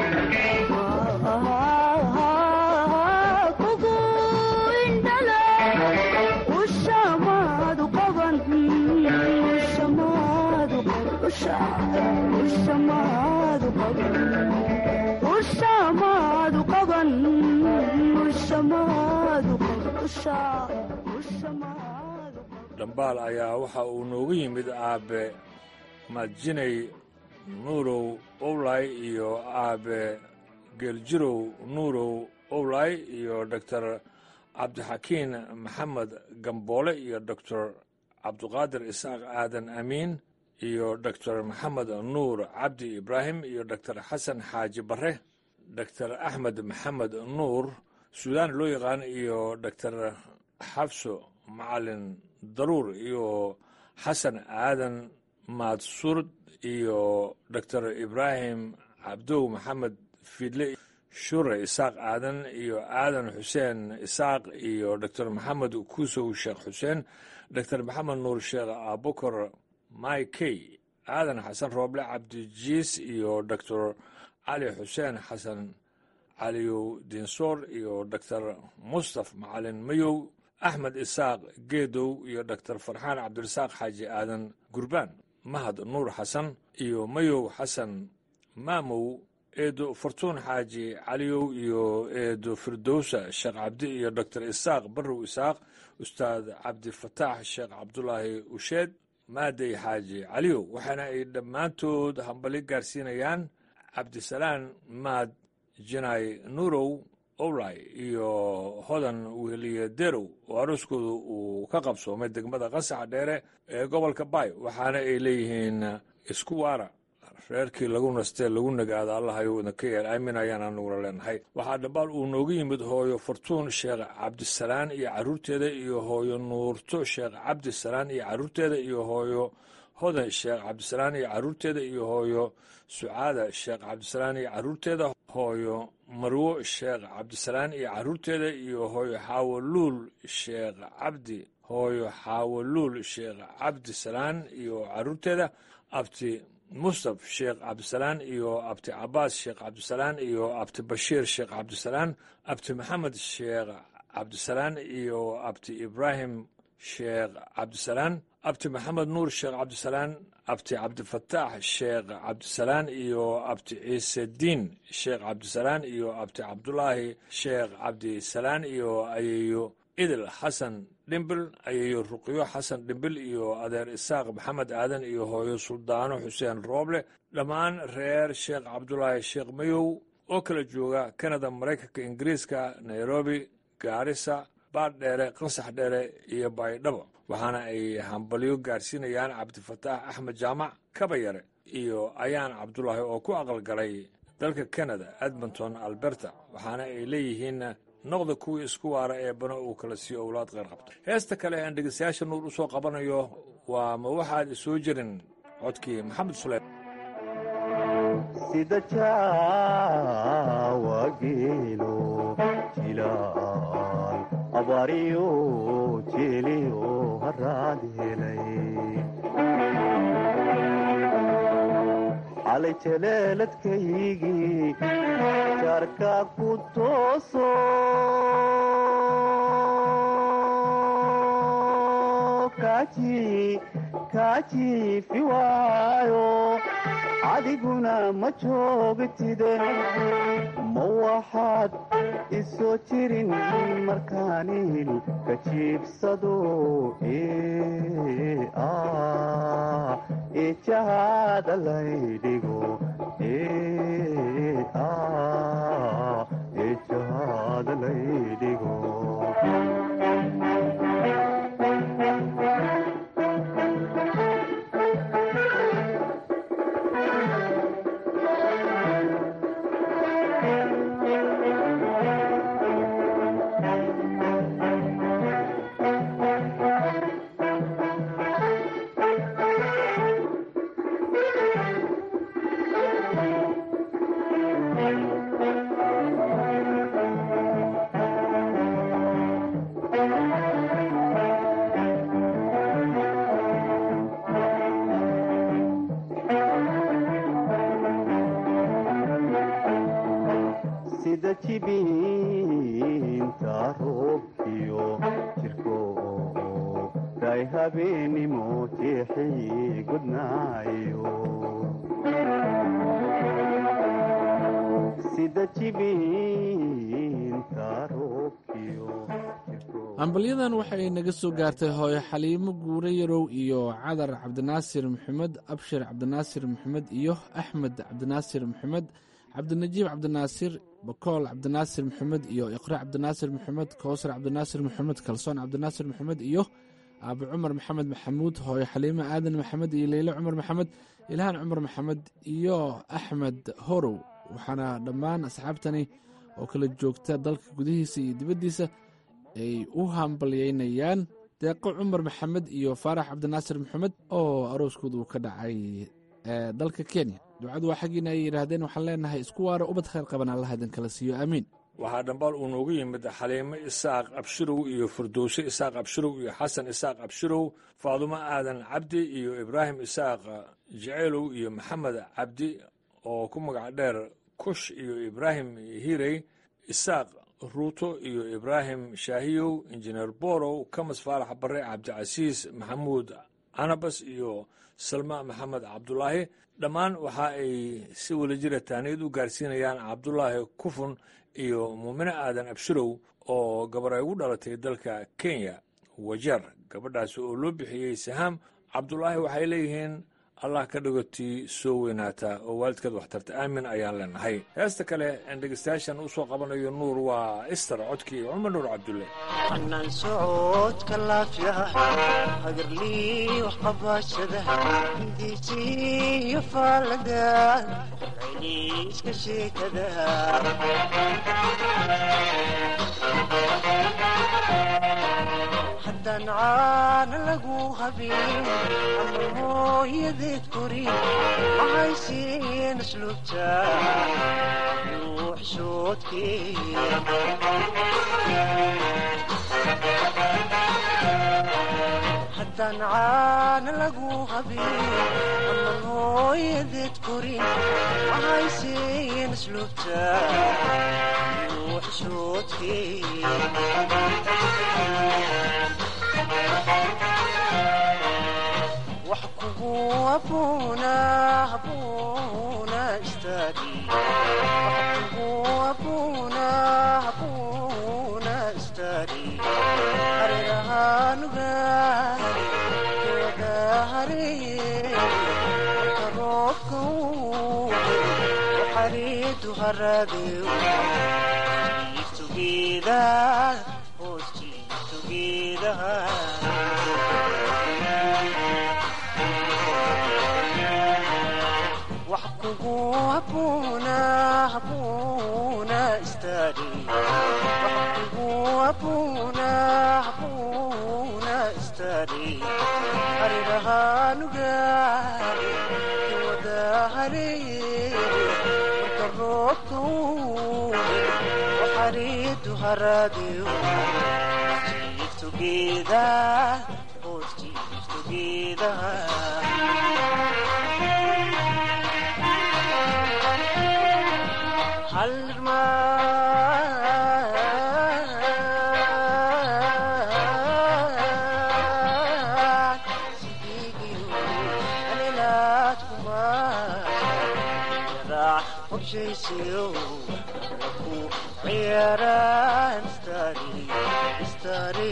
kugu indhala ushamaadu qaban ushamaadu usha ushamaadu qaban ushamaadu qaban ushamaadu qaban usha ushamaadu dhambaal ayaa waxa uu noogu yimid aabe madjinay nuurow owlay iyo aabe geeljirow nuurow owlay iyo doctor cabdixakiin maxamed gamboole iyo doctor cabduqaadir isaaq aadan amiin iyo doctor maxamed nuur cabdi ibraahim iyo doctor xasan xaaji bare doctor axmed maxamed nuur suudaan loo yaqaan iyo doctor xabso macalin daruur iyo xasan aadan maadsurd iyo doctor ibraahim cabdow maxamed fidle shure isaaq aadan iyo aadan xuseen isaaq iyo doctor maxamed kuusow sheekh xuseen doctor maxamed nuur sheekh abukar maykey aadan xasan rooble cabdijiis iyo doctor cali xuseen xasan caliyow dinsoor iyo doctor mustaf macalin mayow axmed isaaq geedow iyo doctor farxaan cabdirasaaq xaaji aadan gurbaan mahad nuur xasan iyo mayow xasan maamow eedo fartuun xaaji caliyow iyo eedo firdowsa sheekh cabdi iyo doctor isaaq barrow isaaq ustaad cabdifataax sheekh cabdulaahi usheed maadey xaaji caliyow waxaana ay dhammaantood hambali gaarsiinayaan cabdisalaan maad jinay nuurow owlay iyo hodan weheliye derow oo arooskooda uu ka qabsoomay degmada qasaxa dheere ee gobolka baay waxaana ay leeyihiin isku waara reerkii lagu nastee lagu nagaada allahayow idinka yeel aamin ayaan anuguna leenahay waxaa dhambaal uu noogu yimid hooyo fartuun sheekh cabdisalaan iyo carruurteeda iyo hooyo nuurto sheekh cabdisalaan iyo carruurteeda iyo hooyo hodan sheekh cabdisalaan iyo carruurteeda iyo hooyo sucaada sheekh cabdisalaan iyo carruurteeda hooyo marwo sheekh cabdisalaan iyo carruurteeda iyo hooyo xaawoluul sheekh cabdi hooyo xaawoluul sheekh cabdisalaan iyo carruurteeda abti mustaf sheekh cabdisalaan iyo abti cabaas sheekh cabdisalaan iyo abti bashiir sheekh cabdisalaan abti maxamed sheekh cabdisalaan iyo abti ibraahim sheekh cabdisalaan abti maxamed nuur sheekh cabdisalaan abti cabdifataax sheekh cabdisalaan iyo abti ciisediin sheekh cabdisalaan iyo abti cabdulaahi sheekh cabdisalaan iyo ayeeyo idil xasan dhimbil ayeeyo ruqyo xasan dhimbil iyo adeer isaaq maxamed aadan iyo hooyo suldaano xuseen rooble dhammaan reer sheekh cabdulaahi sheekh mayow oo kala jooga kanada maraykanka ingiriiska nairobi gaarisa baardheere qansax dheere iyo baydhabo waxaana ay hambalyo gaarsiinayaan cabdifataax axmed jaamac kabayare iyo ayaan cabdulaahi oo ku aqalgalay dalka kanada edmonton alberta waxaana ay leeyihiin noqda kuwii isku waara ee bana uu kala siiyo owlaad qeyr qabta heesta kale aan dhegeystayaasha nuur u soo qabanayo waa ma waxaad isoo jirin codkii maxamed suleyman sida jaa abaariyo jeeliyo haraad helay xalay jaleeladkaygii jaarka ku tooso kaajiifi waayo adiguna ma joogtide ma waxaad isoo jirin markaanil ka jiibsado eejahaada laydhigo eejahaada laydhigo sida jibiinta roobkiyo jirko day habeenimo jeexii gudnaayo sida jibiinta roobkiyo hambalyadan waxay naga soo gaartay hooyo xaliimo guure yarow iyo cadar cabdinaasir maxamed abshir cabdinaasir maxamed iyo axmed cabdinaasir maxamed cabdinajiib cabdinaasir bakool cabdinaasir maxamed iyo iqra cabdinaasir maxamed kowsar cabdinaasir maxamed kalsoon cabdinaasir maxamed iyo aabe cumar maxamed maxamuud hooyo xaliimo aadan maxamed iyo leyle cumar maxamed ilhaan cumar maxamed iyo axmed horow waxaana dhammaan asxaabtani oo kala joogta dalka gudihiisa iyo dibaddiisa ay u hambalyeynayaan deeqo cumar maxamed iyo faarax cabdinaasir maxamed oo arooskooda uu ka dhacay dalka kenya ducadu waa xaggiina ay yidhaahdeen waxaan leenahay isku waara ubad khayr qaban allah idin kala siiyo aamiin waxaa dhambaal uu noogu yimid xaliimo isaaq abshirow iyo firdowse isaaq abshirow iyo xasan isaaq abshirow faadumo aadan cabdi iyo ibraahim isaaq jeceelow iyo maxamed cabdi oo ku magac dheer kush iyo ibraahim hirey isaaq ruuto iyo ibraahim shaahiyow injineer borow kamas faarax bare cabdicasiis maxamuud canabas iyo salma maxamed cabdulaahi dhammaan waxa ay si welajira taaniyad u gaarsiinayaan cabdulaahi kufun iyo muumine aadan abshirow oo gabar ay ugu dhalatay dalka kenya wajeer gabadhaasi oo loo bixiyey sahaam cabdulaahi waxay leeyihiin allah ka dhigotii soo weynaata oo waalidkeed waxtarta aamin ayaan leenahay heesta kale aan dhegeystayaashan u soo qabanayo nuur waa ister codkii cumar nuur cabdulle anaan socodka laafyaha hagarlii waxqabashada hindiisiyo faalada celiiska sheekada haddaan caana lagu habin ama mooyadeed korin mahaysiin asluubta haddaan caana lagu habin ama mooyadeed korin mahaysiin asluubta wax kugu abuuna abuuna istaagi wax kugu abuuna abuuna istaagi hareerahanugaari wada hareeye marka roobka uu xariidu haraadeu jiiftugeeda hoos jiiftugeedaha wax kugu abuuna abuuna istaagi wax kugu abuuna abuuna istaagi hareerahanugaari wada hareeye marka roobka uu xariidu haraadeu jiifto geedaha hoos jiifto geedaha halmaan sidiigiyo halilaad kumaa qorshaysiyo ku ciyaaraan istari istari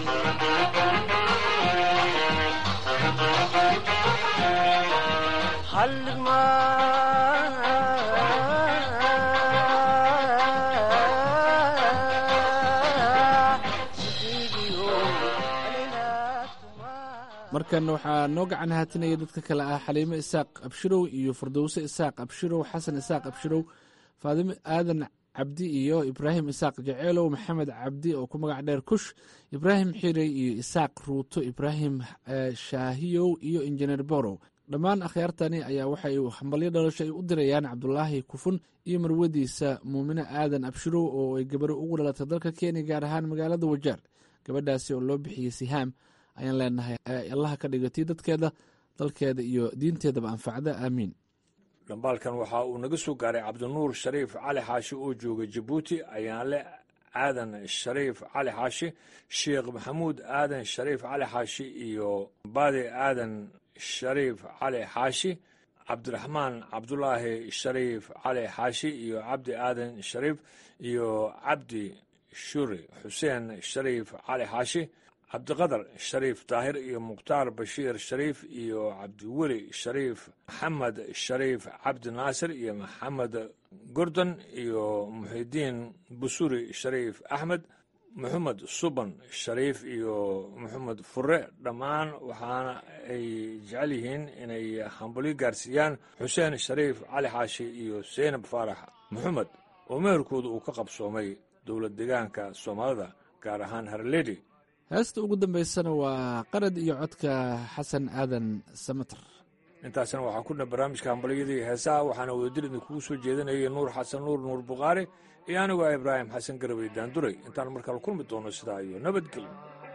halmaan sidiigiyo halilaad markan waxaa noo gacan haatinaya dadka kale ah xaliimo isaaq abshirow iyo fardowse isaaq abshirow xasan isaaq abshirow faadimo aadan cabdi iyo ibraahim isaaq jaceelow maxamed cabdi oo ku magac dheer kush ibraahim xirey iyo isaaq ruuto ibraahim eh, shaahiyow iyo injineer borow dhammaan akhyaartani ayaa waxay hambalyo dhalasho ay u dirayaan cabdulaahi kufun iyo marwadiisa muumine aadan abshirow oo ay gabaro ugu dhalatay dalka kenya gaar ahaan magaalada wajaar gabadhaasi oo loo bixiyey sihaam ayaan leenahay eh, allaha ka dhigatay dadkeeda dalkeeda iyo diinteedaba anfacda aamiin dhambaalkan waxa uu naga soo gaaray cabdinuur shariif cali xaashi oo jooga jabuuti ayaanle aadan shariif cali xaashi sheekh maxamuud aadan shariif cali xaashi iyo baade aadan shariif cali xaashi cabdiraxmaan cabdulaahi shariif cali xaashi iyo cabdi aadan shariif iyo cabdi shuri xuseen shariif cali xaashi cabdiqadar shariif daahir iyo mukhtaar bashiir shariif iyo cabdiweli shariif maxamed shariif cabdi naasir iyo maxamed gordon iyo muxidiin busuri shariif axmed maxamed suban shariif iyo maxamed fure dhammaan waxaana ay jecel yihiin inay hambalyo gaarsiiyaan xuseen shariif cali xaashi iyo seynab faarax maxamed oo meherkooda uu ka qabsoomay dowlad deegaanka soomaalida gaar ahaan harledi heesta ugu dambaysana waa qarad iyo codka xasan aadan samater intaasna waxaan ku dhan barnaamijka hambalyadii heesaha waxaana wadajir idinkugu soo jeedinayay nuur xasan nuur nuur bukhaari iyo anigu ah ibraahim xasan garabey daanduray intaan markale kulmi doono sidaa iyo nabadgelyo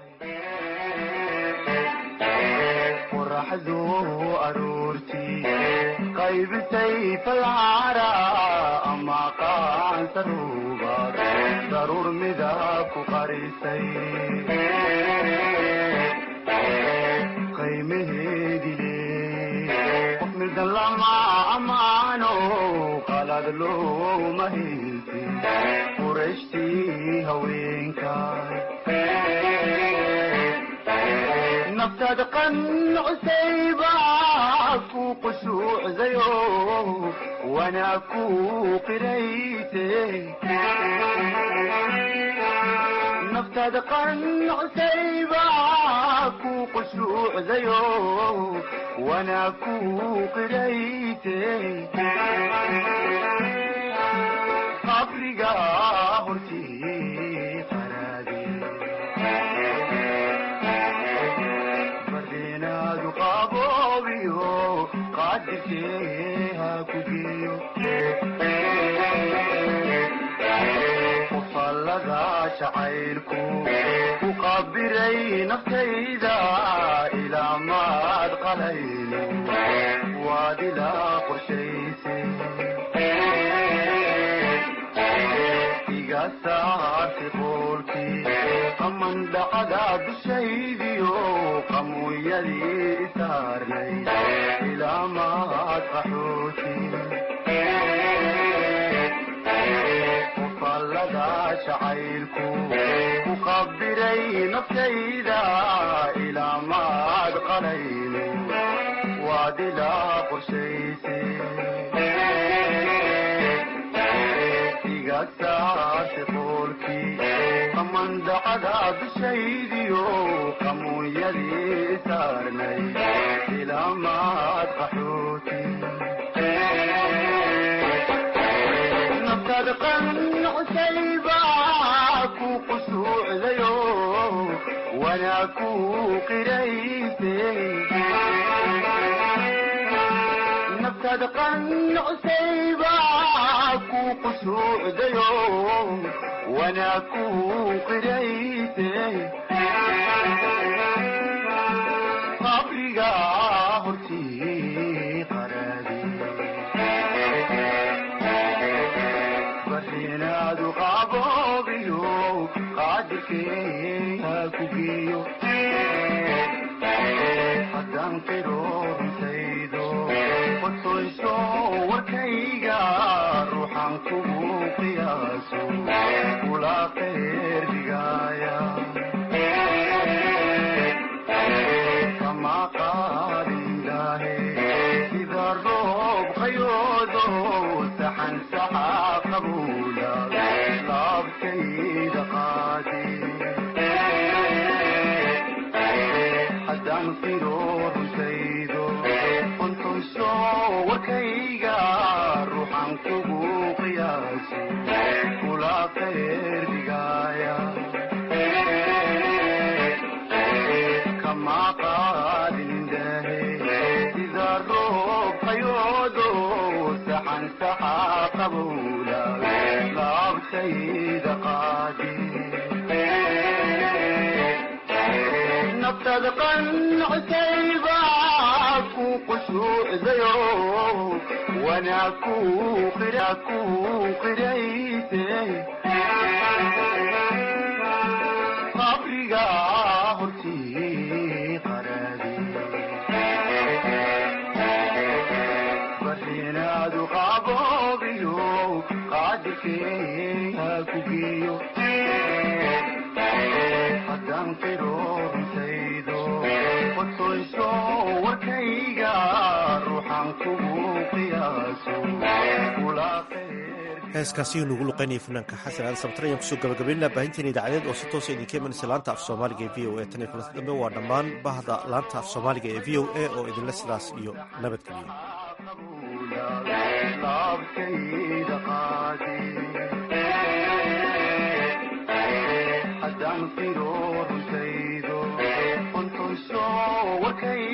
qoraxdu aroortii qaybisay falcara ama qaansaruubaad daruur midab ku qarisay qiimaheedile qof midan lama ammaano qalad looma hilti qurashtii haweenkaay naftaad qancusayba ku qushuucdayo wanaa ku qirayte naftaad qancusayba ku qushuucdayo wanaa ku qirayte qabriga hortii bardenaadu qaboobiyo qaadirkee ha ku geeyo qofallada jacaylku ku qabiray naftayda ilaa maad qalayno waad ilaa qorshayse iga saarti qoolkii qaman dhacda dushaydiyo qamuuyadii isaarnay ilaa maad qaxooti qofallada jacaylku ku qabiray naftayda ilaa maad qalayno waad ilaa qorshayse iga saarti qoolkii qamandacada dushaydiyo qamuunyadii isaarnay ilaa maad qaxooti naftaad qancusayba ku qusuucdayo wanaa ku qirayse naftaada qanucsaybaa ku qusuucdayo wanaa ku qirayse qabriga hortii qaraadi barinaadu qaboobiyo qaadirkeeha ku geeyo haddaan qiroobtaydo qotoyso warkayga ruuxan kugu qiyaaso kula qeerdigaaya kama qaadindaahe sida roob qayoodo saxan saxa qabuula laabtayda qaadi haddaan qiroortaydo qontoyso warkayga ruuxan kugu qiyaaso kula qeerdigaaya kama qaadindaahe sida roob qayoodo saxan saxa qabuula laabtayda qaadi naftaada qanucsaybaa ku qusuucdayo wanaa ku qira ku qirayse qabriga hortii qaraadi barinaadu qaboobiyo qaadirkeeha ku geeyo haddaan qiroortaydo qotoyso warkayga ruuxan kugu qiyaaso kula heeskaasi nugu luqaynaya fanaanka xasan aadan sabtar ayaan kusoo gabagabaynaa baahinteena idaacadeed oo si toosa idinka imanaysa laanta af soomaaliga ee v o a tan iyo kulanta dambe waa dhammaan bahda laanta af soomaaliga ee v o a oo idinle sidaas iyo nabadgeliyo laabtayda qaadi haddaan qiroortaydo qontoyso warkay